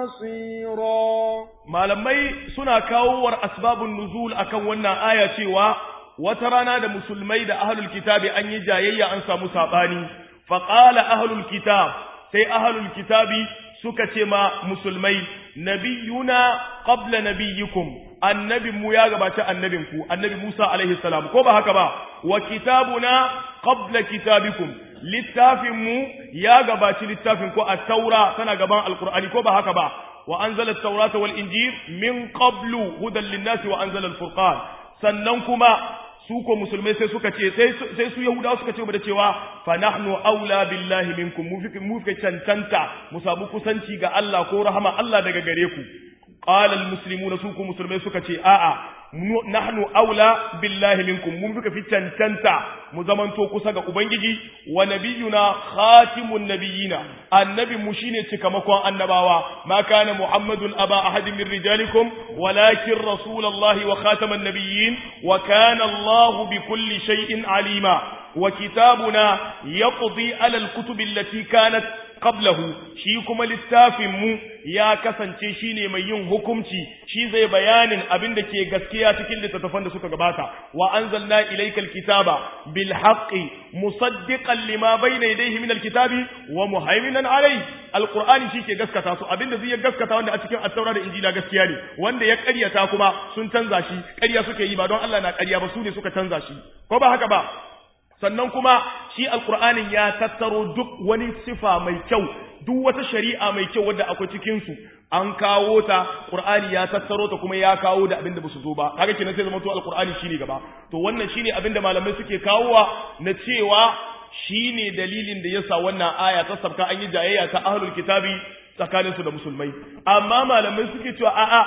نصيرا malamai suna kawowar asbabun nuzul akan wannan aya cewa wata rana da musulmai da ahlul kitabi an yi jayayya an samu sabani faqala ahlul kitab sai ahlul kitabi suka ce ma musulmai nabiyuna qabla nabiyikum annabin mu ya gabaci annabin ku annabi Musa alaihi salam ko ba haka ba wa kitabuna qabla kitabikum littafin mu ya gabaci littafin ku at-taura tana gaban alqur'ani ko ba haka ba wa anzala at-taurata wal injil min qablu hudan lin-nasi wa anzala al-furqan sannan kuma su ko musulmai sai suka ce sai su yahudawa suka ce da cewa fa nahnu aula billahi minkum mu fi mu fi cancanta mu samu kusanci ga Allah ko rahama Allah daga gare ku qala almuslimuna su ko musulmai suka ce a'a nahnu aula billahi minkum mun fi cancanta mu zamanto kusa ga ubangiji wa nabiyuna khatimun nabiyina annabi mu shine cikamakon annabawa ma kana muhammadun aba ahadin min rijalikum walakin rasulullahi wa khataman nabiyyin wa kana allah bi kulli shay'in alima wa kitabuna yaqdi ala alkutub allati kanat qablahu shi kuma littafin mu ya kasance shine mai yin hukunci shi zai bayanin abin da ke gaskiya cikin littattafan da suka gabata wa anzalna ilayka alkitaba bil haqqi musaddiqan lima bayna yadayhi min alkitabi wa muhaiminan alayhi alqur'ani shi ke gaskata su abin da zai gaskata wanda a cikin at-taura da injila gaskiya ne wanda ya ƙaryata kuma sun canza shi ƙarya suke yi ba don Allah na ƙarya ba su ne suka canza shi ko ba haka ba sannan kuma shi alkur'anin ya tattaro duk wani sifa mai kyau duk wata shari'a mai kyau wadda akwai cikin su an kawo ta qur'ani ya tattaro ta kuma ya kawo da abinda basu zo ba kaga kenan sai zama to alkur'ani shine gaba to wannan shine abinda malamai suke kawowa na cewa shine dalilin da yasa wannan aya ta sabka an yi jayayya ta ahlul kitabi tsakanin su da musulmai amma malamai suke cewa a'a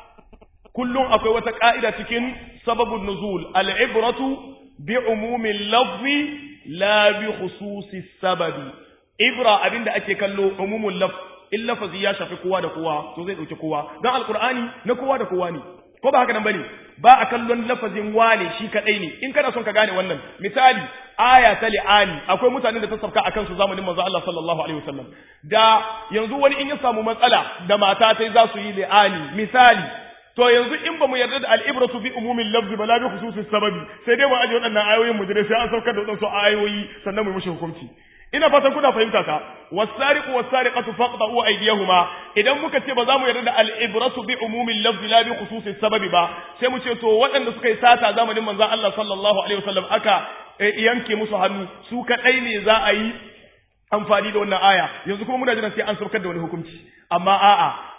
kullum akwai wata ka'ida cikin sababun nuzul al-ibratu بعموم اللفظ لا بخصوص السبب ibra abinda ake kallo umumul laf in lafazi ya shafi kowa da kowa to zai dauki kowa dan alqur'ani na kowa da kowa ne ko ba haka nan bane ba a kallon lafazin wane shi kadai ne in kana son ka gane wannan misali aya ta li'ani akwai mutanen da ta sabka akan su zamanin manzo Allah sallallahu alaihi wasallam da yanzu wani in ya samu matsala da mata tai za su yi li'ani misali to yanzu in ba mu yarda da al'ibratu bi umumin lafzi ba la bi khususis sababi sai dai mu aje waɗannan ayoyin mu jira sai an saukar da waɗansu ayoyi sannan mu yi mushi hukunci ina fatan kuna fahimta ta wasariqu wasariqatu faqta'u aydiyahuma idan muka ce ba za mu yarda da al'ibratu bi umumin lafzi la bi khususis sababi ba sai mu ce to waɗanda suka yi sata zamanin manzon Allah sallallahu alaihi wasallam aka yanke musu hannu su kadai ne za a yi amfani da wannan aya yanzu kuma muna jiran sai an saukar da wani hukunci amma a'a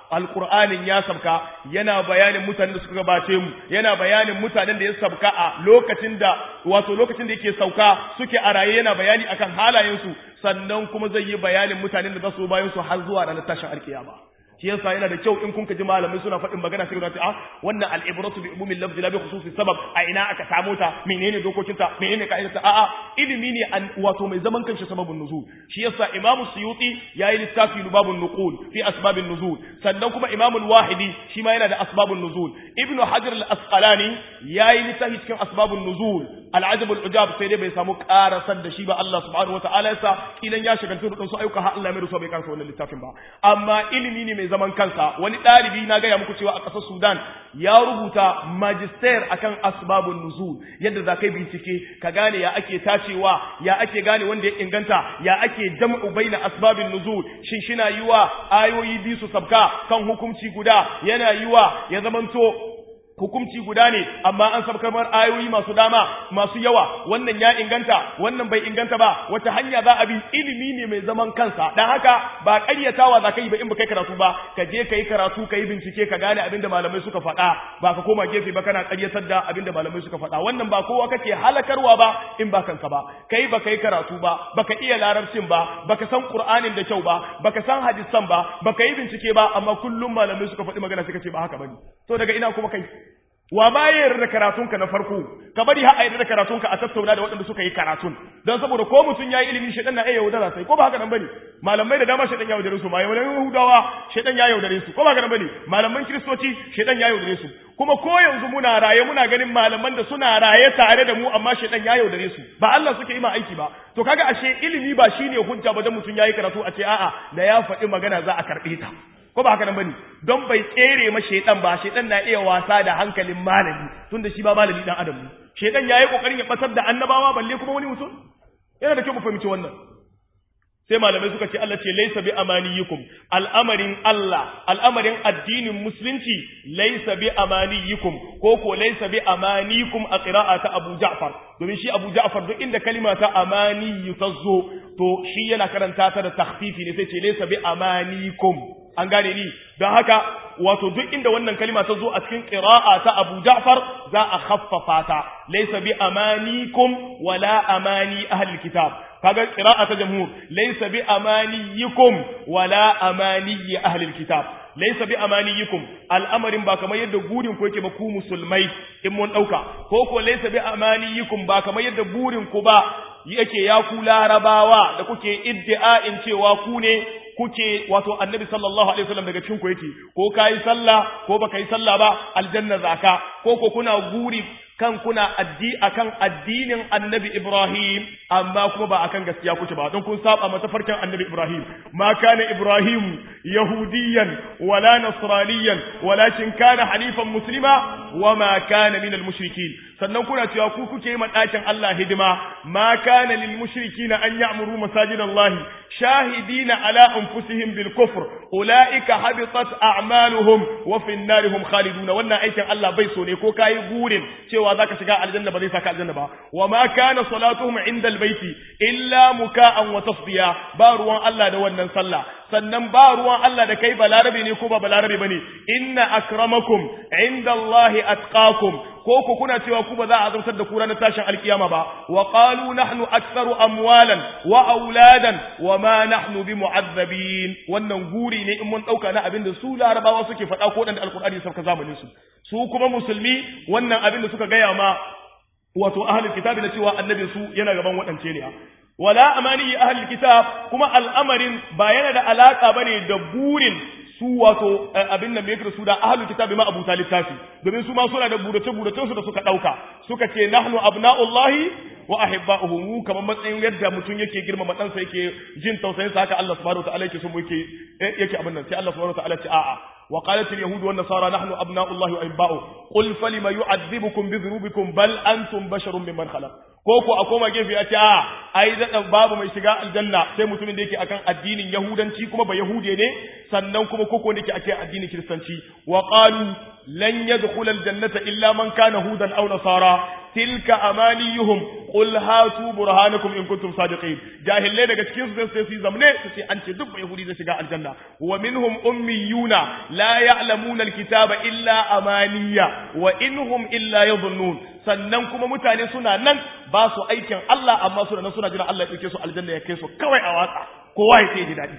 alqur'anin ya sabka yana bayanin mutanen da suka gabace mu yana bayanin mutanen da ya sabka a lokacin da wato lokacin da yake sauka suke a raye yana bayani akan halayensu sannan kuma zai yi bayanin mutanen da za su bayan su har zuwa ranar tashin alkiyama shi yasa yana da kyau in kun ji malamai suna faɗin magana sai ce a wannan al'ibratu bi umumil lafzi la bi khususi sabab a ina aka samu ta menene dokokin ta menene ka'idar ta a'a ilimi ne an wato mai zaman kanshi sababun nuzul shi yasa imamu suyuti yayi littafi lubabun nuqul fi asbabin nuzul sannan kuma imamu wahidi shi ma yana da asbabun nuzul ibnu hajar al-asqalani yayi littafi cikin asbabun nuzul al-ajab al-ujab sai dai bai samu karasar da shi ba Allah subhanahu wataala yasa kilan ya shagaltu da su ayyuka har Allah mai rusa bai karasa wannan littafin ba amma ilimi ne mai zaman kansa wani ɗalibi na gaya muku cewa a ƙasar Sudan ya rubuta magister akan asbabun nuzul yadda za ka bincike ka gane ya ake tacewa ya ake gane wanda ya inganta ya ake jam'u baina asbabin nuzul shin shina yiwa ayoyi biyu su sabka kan hukunci guda yana yiwa ya zamanto hukunci guda ne amma an sabkar mar ayoyi masu dama masu yawa wannan ya inganta wannan bai inganta ba wata hanya za a bi ilimi ne mai zaman kansa dan haka ba ƙaryatawa za ka yi ba in ba kai karatu ba ka je ka yi karatu ka yi bincike ka gane abin da malamai suka faɗa ba ka koma gefe ba kana ƙaryatar da abin da malamai suka faɗa wannan ba kowa kake halakarwa ba in ba kanka ba kai ba kai karatu ba baka iya larabcin ba baka san qur'anin da kyau ba baka san hadisan ba baka yi bincike ba amma kullum malamai suka faɗi magana suka ce ba haka bane to daga ina kuma kai wa ba ya yarda da karatunka na farko ka bari har a yarda da karatunka a tattauna da waɗanda suka yi karatun don saboda ko mutum ya yi ilimi shaidan na iya yaudara sai ko ba haka nan bane malamai da dama shaidan ya yaudare su malamai yahudawa shaidan ya yaudare su ko ba haka nan bane malaman kiristoci shaidan ya yaudare su kuma ko yanzu muna raye muna ganin malaman da suna raye tare da mu amma shaidan ya yaudare su ba Allah suke yi ma aiki ba to kaga ashe ilimi ba shine hujja ba dan mutum yayi karatu a ce a'a da ya faɗi magana za a karɓe ta ko ba haka nan bane don bai tsere ma shedan ba shedan na iya wasa da hankalin malami tunda shi ba malami dan adam ne shedan yayi kokarin ya batar da annabawa balle kuma wani mutum yana da kyau mu fahimci wannan sai malamai suka ce Allah ce laysa bi amaniyikum al'amarin Allah al'amarin addinin musulunci laysa bi amaniyikum ko ko laysa bi amanikum a qira'ata Abu Ja'far domin shi Abu Ja'far duk inda kalima ta amani tazo to shi yana karanta ta da takhfifi ne sai ce laysa bi amanikum an gane ni don haka wato duk inda wannan kalima ta zo a cikin qira'a ta Abu Ja'far za a khaffafa ta laysa bi amanikum wala amani ahli kitab kaga qira'a ta jamhur laysa bi amaniyikum wala amani ahli kitab laysa bi amaniyikum al'amarin ba kamar yadda burin ku yake ba ku musulmai in mun dauka ko ko laysa bi amaniyikum ba kamar yadda burin ku ba yake ya ku larabawa da kuke iddia'in cewa ku ne kuke wato annabi sallallahu alaihi wasallam daga cikin ku yake ko kai sallah ko baka yi sallah ba aljanna zaka ko ko kuna guri kan kuna addi akan addinin annabi Ibrahim amma kuma ba akan gaskiya kuke ba don kun saba mata farkin annabi Ibrahim ma kana Ibrahim yahudiyan wala nasraniyan walakin kana hanifan muslima wama kana minal mushrikin sannan kuna cewa ku kuke yi ɗakin Allah hidima ma kana lil mushrikina an ya'muru masajidallahi shahidina ala anfusihim bil kufr ulaika habitat a'maluhum wa fi an-narihum khaliduna wannan aikin Allah bai so ne ko kai gurin cewa zaka shiga aljanna ba zai saka aljanna ba wa ma kana salatuhum inda al-baiti illa muka'an wa tasdiya ba ruwan Allah da wannan sallah sannan ba ruwan Allah da kai balarabe ne ko ba balarabe bane inna akramakum inda Allahi atqakum ko ku kuna cewa ku ba za a azabtar da ku ranar tashin alkiyama ba wa qalu nahnu aktharu amwalan wa auladan wa ma nahnu bimu'azzabin wannan guri ne in mun dauka na abin da su larabawa suke faɗa ko dan alqur'ani sauka zamanin su su kuma musulmi wannan abin da suka gaya ma wato ahlul kitabi na cewa annabi su yana gaban waɗance ne wala amani ahlul kitab kuma al'amarin ba yana da alaka bane da burin su wato abin nan yake da su da ahlul kitabi ma abu littafi domin su ma suna da burace burace su da suka dauka suka ce nahnu abna'ullahi wa ahibba'uhu mu kamar matsayin yadda mutum yake girmama ɗansa yake jin tausayin sa haka Allah subhanahu wa ta'ala yake so mu yake yake abin nan sai Allah subhanahu wa ta'ala ce a'a وقالت اليهود والنصارى نحن أبناء الله وأحباؤه قل فلم يعذبكم بذنوبكم بل أنتم بشر ممن خلق ko ko a koma gefe a ce a ai da babu mai shiga aljanna sai mutumin da yake akan addinin yahudanci kuma ba yahude ne sannan kuma koko da yake akan addinin kiristanci wa qalu lan yadkhula aljannata illa man kana hudan aw nasara tilka amaniyuhum qul hatu burhanakum in kuntum sadiqin jahille daga cikin su sai su zamne su ce an ce duk ba yahudi zai shiga aljanna wa minhum ummiyuna la ya'lamuna alkitaba illa amaniya wa inhum illa yadhunnun sannan kuma mutane suna nan ba su aikin Allah amma suna nan suna jira Allah ya dauke su aljanna ya kai su kawai a watsa kowa ya sai ji dadi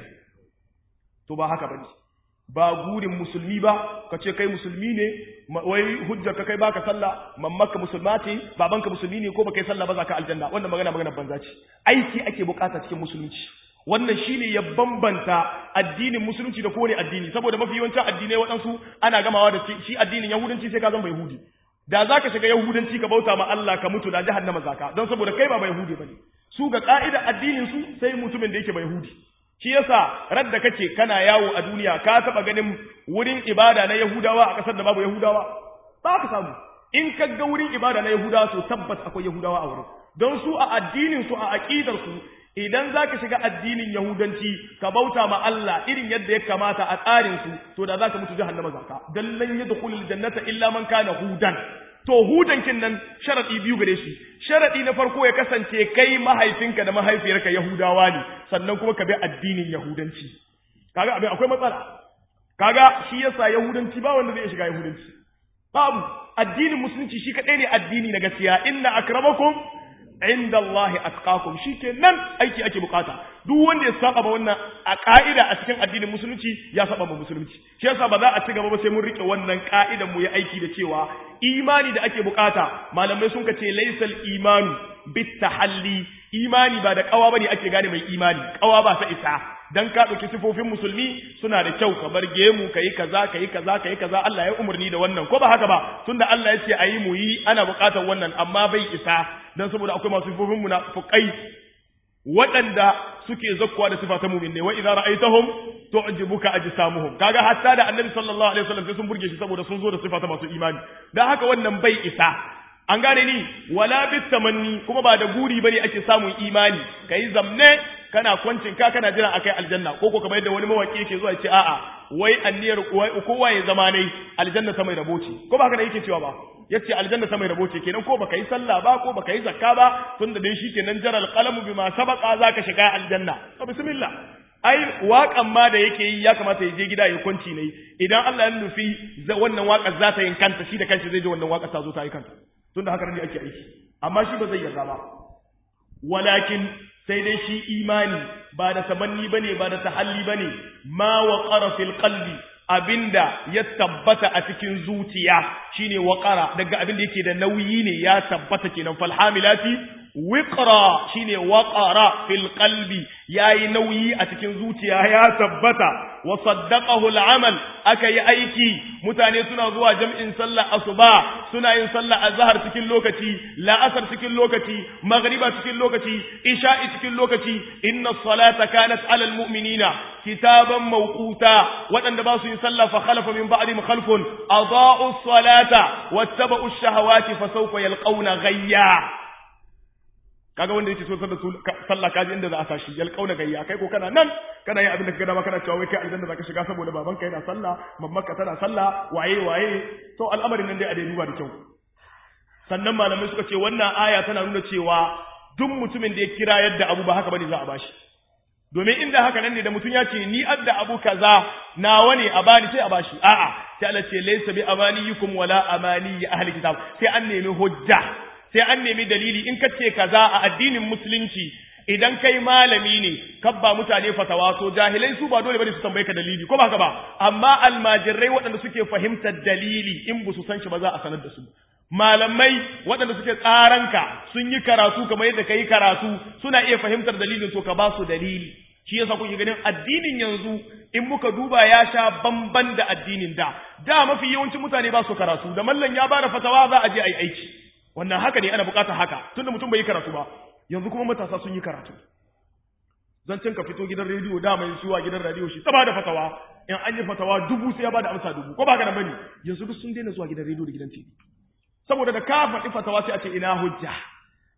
to ba haka bane ba gurin musulmi ba ka ce kai musulmi ne wai hujjar ka kai baka sallah mammaka musulma ce babanka musulmi ne ko baka yi sallah ba za ka aljanna wannan magana magana banza ce aiki ake bukata cikin musulunci wannan shine ya bambanta addinin musulunci da kowane addini saboda mafi yawancin addinai waɗansu ana gamawa da shi addinin yahudanci sai ka zama yahudi da za ka shiga yahudanci ka bauta ma Allah ka mutu da jahannama zaka don saboda kai ba yahudi bane su ga ka'ida addinin su sai mutumin da yake ba yahudi shi yasa radda kake kana yawo a duniya ka taba ganin wurin ibada na yahudawa a kasar da babu yahudawa ba ka samu in ka ga wurin ibada na yahudawa to tabbas akwai yahudawa a wurin don su a addinin su a aqidar su idan zaka shiga addinin yahudanci ka bauta ma Allah irin yadda ya kamata a tsarin su to da zaka mutu jahannama zaka dan lan yadkhulul jannata illa man kana hudan to hudankin nan sharadi biyu gare shi sharadi na farko ya kasance kai mahaifinka da mahaifiyarka yahudawa ne sannan kuma ka bi addinin yahudanci kaga abin akwai matsala kaga shi yasa yahudanci ba wanda zai shiga yahudanci babu addinin musulunci shi kadai ne addini na gaskiya inna akramakum inda Allah atqakum shikenan aiki ake bukata duk wanda ya saba ba wannan a ka'ida a cikin addinin musulunci ya saba ba musulunci shi yasa ba za a ci gaba ba sai mun rike wannan ka'idan mu yi aiki da cewa imani da ake bukata malamai sun kace laysal imanu bit tahalli imani ba da kawa bane ake gane mai imani kawa ba ta isa dan ka dauki sifofin musulmi suna da kyau ka bar gemu kai kaza kai kaza kai kaza Allah ya umurni da wannan ko ba haka ba tunda Allah ya ce ayi mu yi ana bukatar wannan amma bai isa dan saboda akwai masu sifofin munafiqai waɗanda suke zakkuwa da sifa ta mu'min ne wa idza ra'aytahum tu'jibuka ajsamuhum kaga hatta da annabi sallallahu alaihi wasallam sai sun burge shi saboda sun zo da sifa ta masu imani dan haka wannan bai isa an gane ni wala bit tamanni kuma ba da guri bane ake samun imani kai zamne kana kwancin ka kana jiran akai aljanna ko ko kamar yadda wani mawaki yake zuwa ce a'a wai anniyar kowa ya zama ne aljanna ta mai rabo ce ko ba haka da yake cewa ba yace aljanna ta mai rabo ce kenan ko baka yi sallah ba ko baka yi zakka ba tunda dai shi kenan jaral qalamu bima sabaqa zaka shiga aljanna to bismillah ai waƙan ma da yake yi ya kamata ya je gida ya kwanci ne idan Allah ya nufi wannan waƙar za ta yin kanta shi da kanshi zai je wannan waƙar ta zo ta yi kanta tunda haka ne ake aiki amma shi ba zai yarda ba walakin sai dai shi imani ba da tamanni bane ba da tahalli bane ma waqara fil qalbi abinda ya tabbata a cikin zuciya shine waqara daga abinda yake da nauyi ne ya tabbata kenan fal hamilati wiqra shine waqara fil qalbi yayi nauyi a cikin zuciya ya tabbata wa saddaqahu al-amal aka yi aiki mutane suna zuwa jam'in sallah asuba suna yin sallah azhar cikin lokaci la'asar cikin lokaci maghriba cikin lokaci isha'i cikin lokaci inna salata kanat 'ala al-mu'minina kitaban mawquta wadanda ba su yin sallah fa khalafa min ba'dihim khalfun adaa'u as-salata wattaba'u ash-shahawati fa sawfa yalqawna ghayya kaga wanda yake so da su sallah kaji inda za a sashi yal kauna gayya kai ko kana nan kana yin abin da kaga dama kana cewa wai kai aljanna zaka shiga saboda babanka yana sallah mammanka tana sallah waye waye to al'amarin nan dai a dai duba da kyau sannan malamai suka ce wannan aya tana nuna cewa duk mutumin da ya kira yadda abu ba haka bane za a bashi domin inda haka nan ne da mutum ya ce ni adda abu kaza nawa ne a bani sai a bashi a'a sai Allah ce laysa bi amaniyukum wala amani ahli kitab sai an nemi hujja sai an nemi dalili in ka ce kaza a addinin musulunci idan kai malami ne kabba mutane fatawa to jahilai su ba dole bane su tambaye ka dalili ko ba haka ba amma almajirai waɗanda suke fahimtar dalili in ba su san shi ba za a sanar da su malamai waɗanda suke tsaranka sun yi karatu kamar yadda ka yi karatu suna iya fahimtar dalilin to ka ba su dalili shi yasa kuke ganin addinin yanzu in muka duba ya sha bamban da addinin da da mafi yawancin mutane ba su karatu da mallan ya bada fatawa za a je a yi aiki wannan haka ne ana bukatar haka tunda mutum bai yi karatu ba yanzu kuma matasa sun yi karatu zancen ka fito gidan rediyo da mai suwa gidan rediyo shi ta bada fatawa in an yi fatawa dubu sai ya bada amsa dubu ko ba ka da bane yanzu duk sun daina zuwa gidan rediyo da gidan TV saboda da ka faɗi fatawa sai a ce ina hujja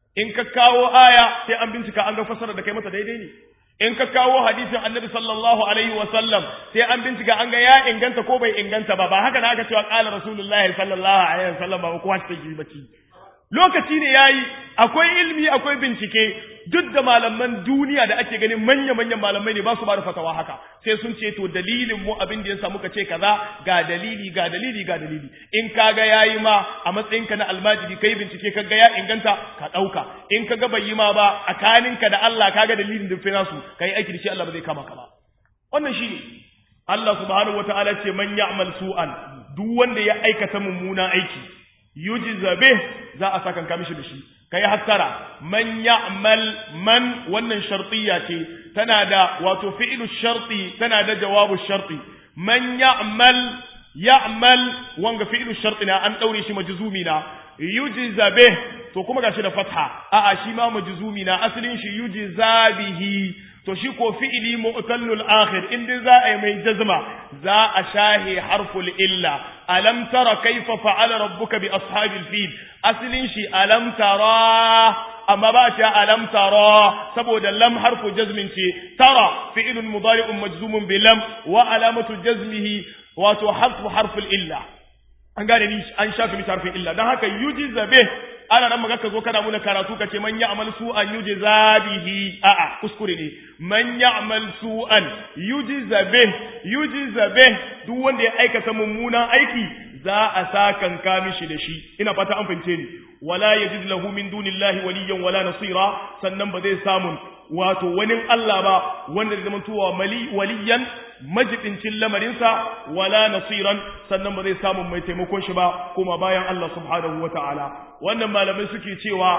in ka kawo aya sai an bincika an ga fasara da kai mata daidai ne in ka kawo hadisin annabi sallallahu alaihi wa sallam sai an bincika an ga ya inganta ko bai inganta ba ba haka na aka cewa qala rasulullahi sallallahu alaihi wa sallam ba kowa ta yi baki lokaci ne yayi akwai ilmi akwai bincike duk da malaman duniya da ake ganin manya-manyan malamai ne ba su ba da fatawa haka sai sun ce to dalilin mu abin da ya samu ka ce kaza ga dalili ga dalili ga dalili in kaga yayi ma a matsayin ka na almajiri kai bincike kaga ya inganta ka dauka in kaga bai yi ma ba tsakaninka da Allah kaga dalilin da fi nasu kai aiki da shi Allah ba zai kama ka ba wannan shine Allah subhanahu wataala ce man ya'mal su'an duk wanda ya aikata mummunan aiki yujza bih za a saka mishi da shi kai hattara man ya'mal man wannan shartiyya ce tana da wato fi'lu sharti tana da jawabu sharti man ya'mal ya'mal wanga fi'lu sharti na an daure shi majzumi na yujza bih to kuma gashi da fatha a'a shi ma majzumi na asalin shi yujza bihi to shi ko fi'ili mu'tallul akhir in dai za a yi mai jazma za a shahi harful illa alam tara kaifa fa'ala rabbuka bi ashabil fil aslin shi alam tara amma ba ta alam tara saboda lam harfu jazmin ce tara fi'ilun mudari'un majzumun bi lam wa alamatu jazmihi wato harfu harful illa an gane ni an shafi ni harfin illa dan haka yujiza bih ana nan maka ka zo kana muna karatu ka ce man ya'mal su'an yujza bihi a'a kuskure ne man ya'mal su'an yujza bih yujza bih duk wanda ya aikata mummunan aiki za a sakan ka mishi da shi ina fata an fahimce ni wala yajid lahu min dunillahi waliyyan wala nasira sannan ba zai samu wato wani Allah ba wanda zai zama tuwa mali waliyan majibincin lamarinsa wala nasiran sannan ba zai samu mai taimakon shi ba kuma bayan Allah subhanahu wata'ala wannan malamai suke cewa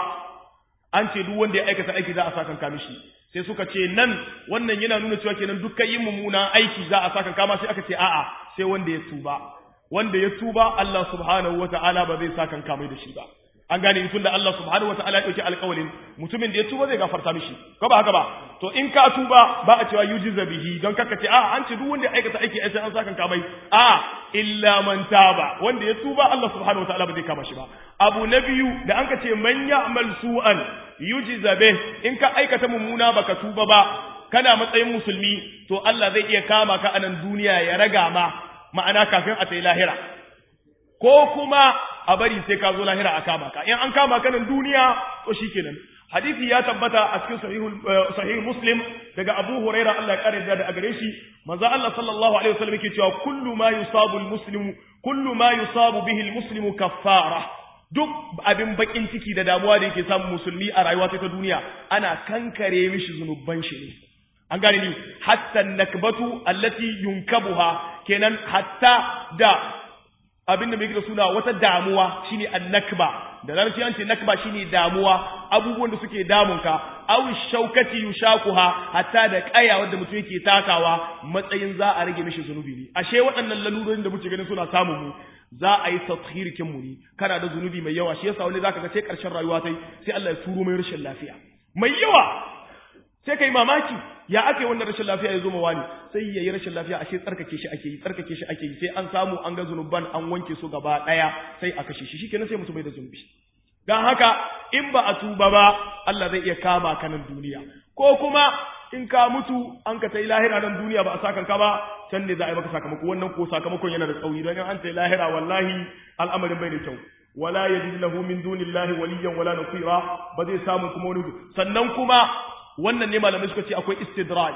an ce duk wanda ya aikata aiki za a sakan kama shi sai suka ce nan wannan yana nuna cewa kenan dukkan yin mummunan aiki za a sakan kama sai aka ce a'a sai wanda ya tuba wanda ya tuba Allah subhanahu wata'ala ba zai sakan kama da shi ba an gane tun da Allah subhanahu wa ta'ala ya dauki alƙawarin mutumin da ya tuba zai gafarta mishi ko ba haka ba to in ka tuba ba a cewa yujiza bihi don kaka ce a an ce duk wanda ya aikata aiki sai an saka kamai a illa man taba wanda ya tuba Allah subhanahu wa ta'ala ba zai kama shi ba abu na biyu da an ka ce man ya'mal su'an yujiza bih in ka aikata mummuna baka tuba ba kana matsayin musulmi to Allah zai iya kama ka a nan duniya ya raga ma ma'ana kafin a tai lahira ko kuma a bari sai ka zo lahira a kama ka in an kama ka nan duniya to shikenan hadisi ya tabbata a cikin sahih muslim daga abu huraira Allah ya kare da a gare shi manzo Allah sallallahu alaihi wasallam yake cewa kullu ma yusabu almuslimu kullu ma yusabu bihi almuslimu kaffara duk abin bakin ciki da damuwa da yake samun musulmi a rayuwa ta duniya ana kankare mishi zunuban shi ne an gane ni hatta nakbatu allati yunkabuha kenan hatta da abinda mai da suna wata damuwa shine annakba da larabci an ce nakba shine damuwa abubuwan da suke damunka aw shaukati yushakuha hatta da kaya wanda mutum yake takawa matsayin za a rage mishi zunubi ne ashe waɗannan lalurorin da muke ganin suna samun mu za a yi tathhirikin mu ne kana da zunubi mai yawa shi yasa wani zaka ga sai karshen rayuwa sai sai Allah ya turo mai rashin lafiya mai yawa sai kai mamaki ya ake wannan rashin lafiya ya zo mawa ne sai ya yi rashin lafiya ashe tsarkake shi ake yi tsarkake shi ake yi sai an samu an ga zunuban an wanke su gaba daya sai a kashe shi shikenan sai mutum bai da zunubi dan haka in ba a tuba ba Allah zai iya kama ka nan duniya ko kuma in ka mutu an ka tai lahira nan duniya ba a sakan ka ba can ne za a yi maka sakamako wannan ko sakamakon yana da tsauri don in an tai lahira wallahi al'amarin bai da kyau wala yajid lahu min dunillahi waliyyan wala nasira ba zai samu kuma wani sannan kuma wannan ne malamai suka ce akwai istidraj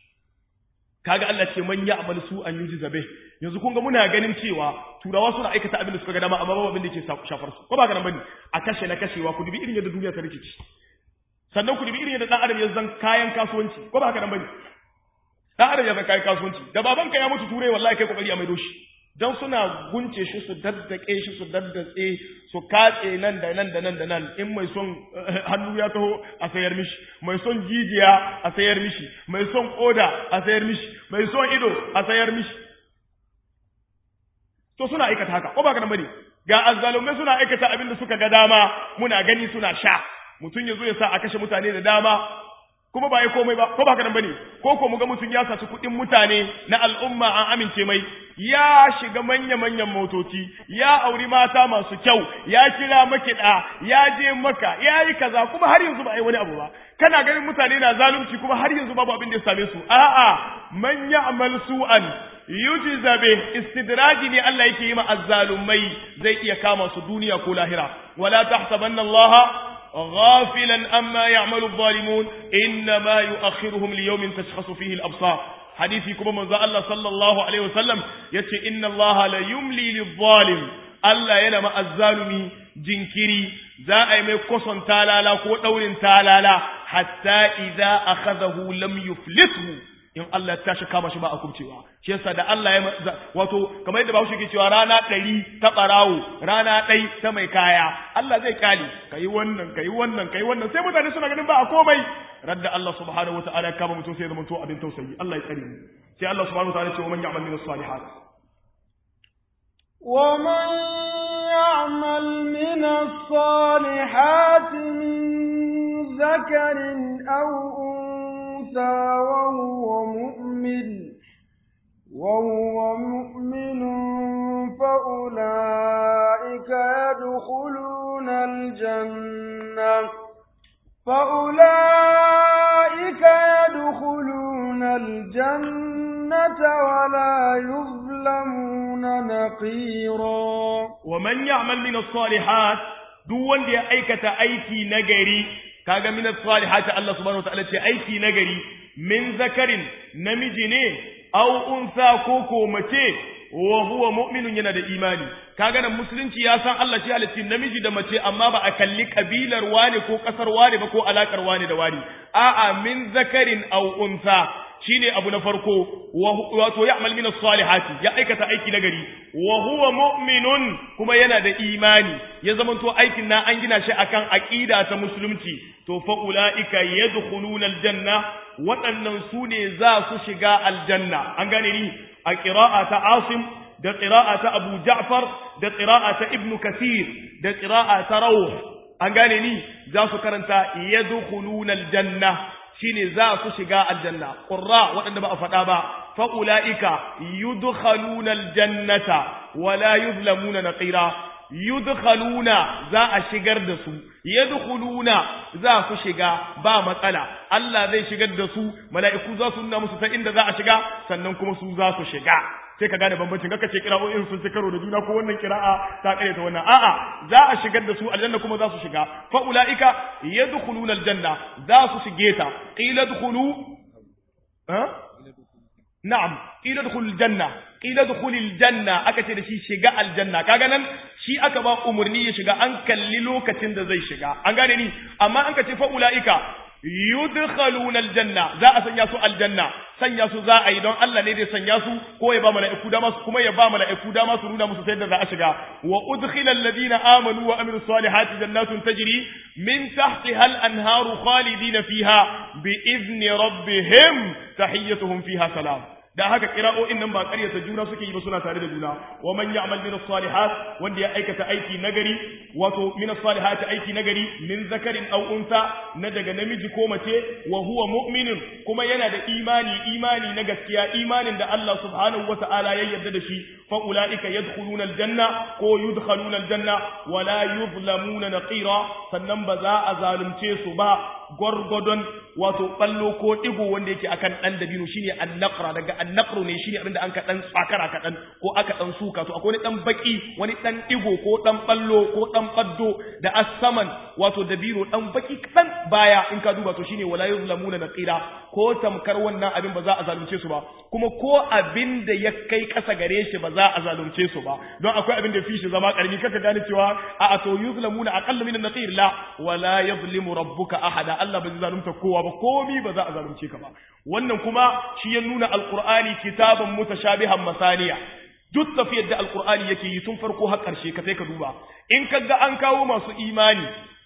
kaga Allah ce man ya'mal su an yuji zabe yanzu kun ga muna ganin cewa turawa suna aikata abin da suka ga dama amma babu abin da ke shafar su ko ba ganin bane a kashe na kashewa ku dubi irin yadda duniya ta rikici sannan ku dubi irin yadda dan adam ya zan kayan kasuwanci ko ba ganin bane dan adam ya zan kayan kasuwanci da babanka ya mutu turai wallahi kai kokari a maido shi don suna gunce shi su daddake shi su daddatse su katse nan da nan da nan da nan in mai son hannu ya taho a sayar mishi mai son jijiya a sayar mishi mai son koda a sayar mishi mai son ido a sayar mishi to suna aikata haka ko ba ka bane ga azzalumai suna aikata abin da suka ga dama muna gani suna sha mutum ya zo ya sa a kashe mutane da dama kuma ba ya komai ba ko ba haka nan bane ko ko muga mutum ya saci kuɗin mutane na al'umma an amince mai ya shiga manya manyan motoci ya auri mata masu kyau ya kira makiɗa ya je maka ya yi kaza kuma har yanzu ba a yi wani abu ba kana ganin mutane na zalunci kuma har yanzu babu abin da ya same su a'a man ya'mal su'an yujza bih istidraji ne Allah yake yi ma azzalumai zai iya kama su duniya ko lahira wala tahsabanna Allah غافلا أما يعمل الظالمون إنما يؤخرهم ليوم تشخص فيه الأبصار حديثي كما من الله صلى الله عليه وسلم يتي إن الله لا يملي للظالم Allah yana ma'azzalumi jinkiri za a yi mai kwason talala ko ɗaurin talala hatta idza akhadahu lam yuflithu in Allah ya tashi kama shi ba a kubcewa shi yasa da Allah ya wato kamar yadda Bahaushe ke cewa rana ɗari ta ɓarawo rana ɗai ta mai kaya Allah zai kyale kai wannan kai wannan kai wannan sai mutane suna ganin ba a komai radda Allah subhanahu wataala ya kama mutum sai ya zama to abin tausayi Allah ya tsare mu sai Allah subhanahu wataala ya ce wa man ya'mal min as-salihat ومن يعمل من الصالحات من ذكر أو أنثى وهو مؤمن وهو مؤمن فأولئك يدخلون الجنة فأولئك يدخلون الجنة ولا يظلمون نقيرا ومن يعمل من الصالحات دون دي أيكة أيكي نجري kaga min as-salihati Allah subhanahu wataala ce aiki nagari min zakarin namiji ne aw unsa ko ko mace wa huwa mu'minun yana da imani kaga nan musulunci ya san Allah shi halitti namiji da mace amma ba a kalli kabilar wane ko kasar wane ba ko alakar wane da wani a'a min zakarin aw unsa shine abu na farko wato ya'mal min as-salihati ya aikata aiki nagari wa huwa mu'minun kuma yana da imani ya zamanto aikin na an gina shi akan aqida ta musulunci to fa ulaika yadkhuluna aljanna waɗannan su ne za su shiga aljanna an gane ni a qira'a ta asim da qira'a ta abu ja'far da qira'a ta ibnu kathir da qira'a ta rawh an gane ni za su karanta yadkhuluna aljanna shine za su shiga aljanna qurra waɗanda ba a faɗa ba fa ulaika yudkhaluna aljannata wala yuzlamuna naqira yudkhaluna za a shigar da su yadkhuluna za su shiga ba matsala Allah zai shigar da su mala'iku za su nuna musu ta inda za a shiga sannan kuma su za su shiga sai ka gane bambancin kaka ce kira'o'in sun ci karo da juna ko wannan kira'a ta kare ta wannan a'a za a shigar da su aljanna kuma za su shiga fa ulaika yadkhuluna aljanna za su shige ta qila dkhulu ha na'am qila dkhulul janna qila dkhulil janna aka ce da shi shiga aljanna kaga nan shi aka ba umurni ya shiga an kalli lokacin da zai shiga an gane ni amma an ka ce fa ulaika yudkhaluna aljanna za a sanya su aljanna sanya su za a yi don Allah ne zai sanya su ko ya ba mala'iku dama su kuma ya ba mala'iku dama su nuna musu sai da za a shiga wa udkhila alladhina amanu wa amilus salihati jannatun tajri min tahtiha al-anharu khalidina fiha bi izni rabbihim tahiyyatuhum fiha salam da haka kira'o'in nan ba ƙaryata juna suke yi ba suna tare da juna wa man ya'mal min as-salihat wanda ya aikata aiki nagari wato min as-salihati aiki nagari min zakarin aw unsa na daga namiji ko mace wa huwa mu'minun kuma yana da imani imani na gaskiya imanin da Allah subhanahu wata'ala ya yarda da shi fa ulaika yadkhuluna al-janna ko yudkhaluna al-janna wa la yuzlamuna naqira sannan ba za a zalunce su ba gwargwadon wato ballo ko digo wanda yake akan dan dabino shine annaqra daga annaqru ne shine abinda an ka dan tsakara ka dan ko aka dan suka to akwai wani dan baki wani dan digo ko dan ballo ko dan baddo da asaman wato dabino dan baki kadan baya in ka duba to shine wala yuzlamuna naqira ko tamkar wannan abin ba za a zalunce su ba kuma ko abin da ya kai kasa gare shi ba za a zalunce su ba don akwai abin da fi shi zama karmi kaka gane cewa a a to yuzlamuna aqallu min an-naqir la wala yuzlimu rabbuka ahada Allah ba zai zalunta kowa ba komi ba za a zalunce ka ba wannan kuma shi ya nuna alqur'ani kitaban mutashabihan masaniya duk tafiyar da alqur'ani yake yi tun farko har karshe ka sai ka duba in kaga an kawo masu imani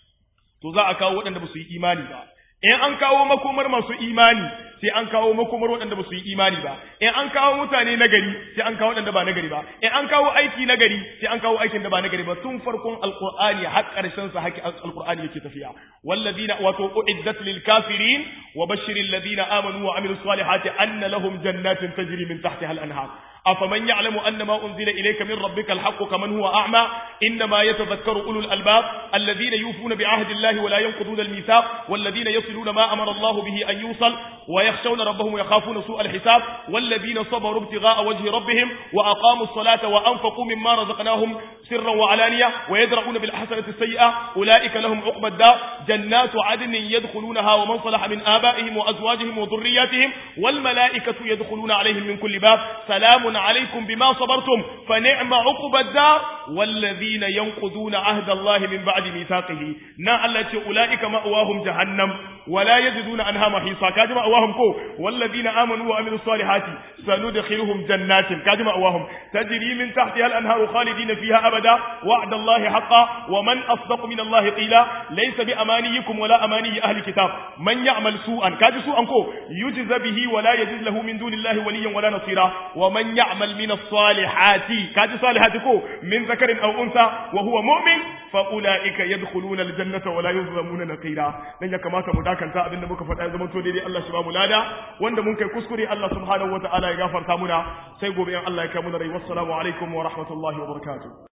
to za a kawo waɗanda ba su yi imani ba in an kawo makomar masu imani sai an kawo makomar waɗanda ba su yi imani ba in an kawo mutane na gari sai an kawo waɗanda ba na gari ba in an kawo aiki na gari sai an kawo aikin da ba na gari ba tun farkon alqur'ani har ƙarshen sa haki alqur'ani yake tafiya walladina wato uiddat lil kafirin وبشر الذين آمنوا وعملوا الصالحات أن لهم جنات تجري من تحتها الأنهار أفمن يعلم أن ما أنزل إليك من ربك الحق كمن هو أعمى إنما يتذكر أولو الألباب الذين يوفون بعهد الله ولا ينقضون الميثاق والذين يصلون ما أمر الله به أن يوصل ويخشون ربهم ويخافون سوء الحساب والذين صبروا ابتغاء وجه ربهم وأقاموا الصلاة وأنفقوا مما رزقناهم سرا وعلانية ويدرؤون بالحسنة السيئة أولئك لهم عقبى الدار جنات عدن يدخلونها ومن صلح من آبائهم وأزواجهم وذرياتهم والملائكة يدخلون عليهم من كل باب سلام عليكم بما صبرتم فنعم عقبى الدار والذين ينقضون عهد الله من بعد ميثاقه نا الله أولئك مأواهم جهنم ولا يجدون عنها محيصا كاجم مأواهم كو والذين آمنوا وعملوا الصالحات سندخلهم جنات كاجم مأواهم تجري من تحتها الأنهار خالدين فيها أبدا وعد الله حقا ومن أصدق من الله قيلا ليس بأمانيكم ولا أماني أهل الكتاب من يعمل سوءا كاج سوءا كو يجز به ولا يجد له من دون الله وليا ولا نصيرا ومن يعمل من الصالحات كاج صالحات كو من ذكر أو أنثى وهو مؤمن فأولئك يدخلون الجنة ولا يظلمون نقيرا لن يكما مداكنتا abinda muka faɗa ya zama to daidai Allah shi ba mu lada wanda mun kai kuskure Allah subhanahu wataala ya gafarta muna sai gobe in Allah ya kai mu rai wassalamu alaikum wa rahmatullahi wa barakatuh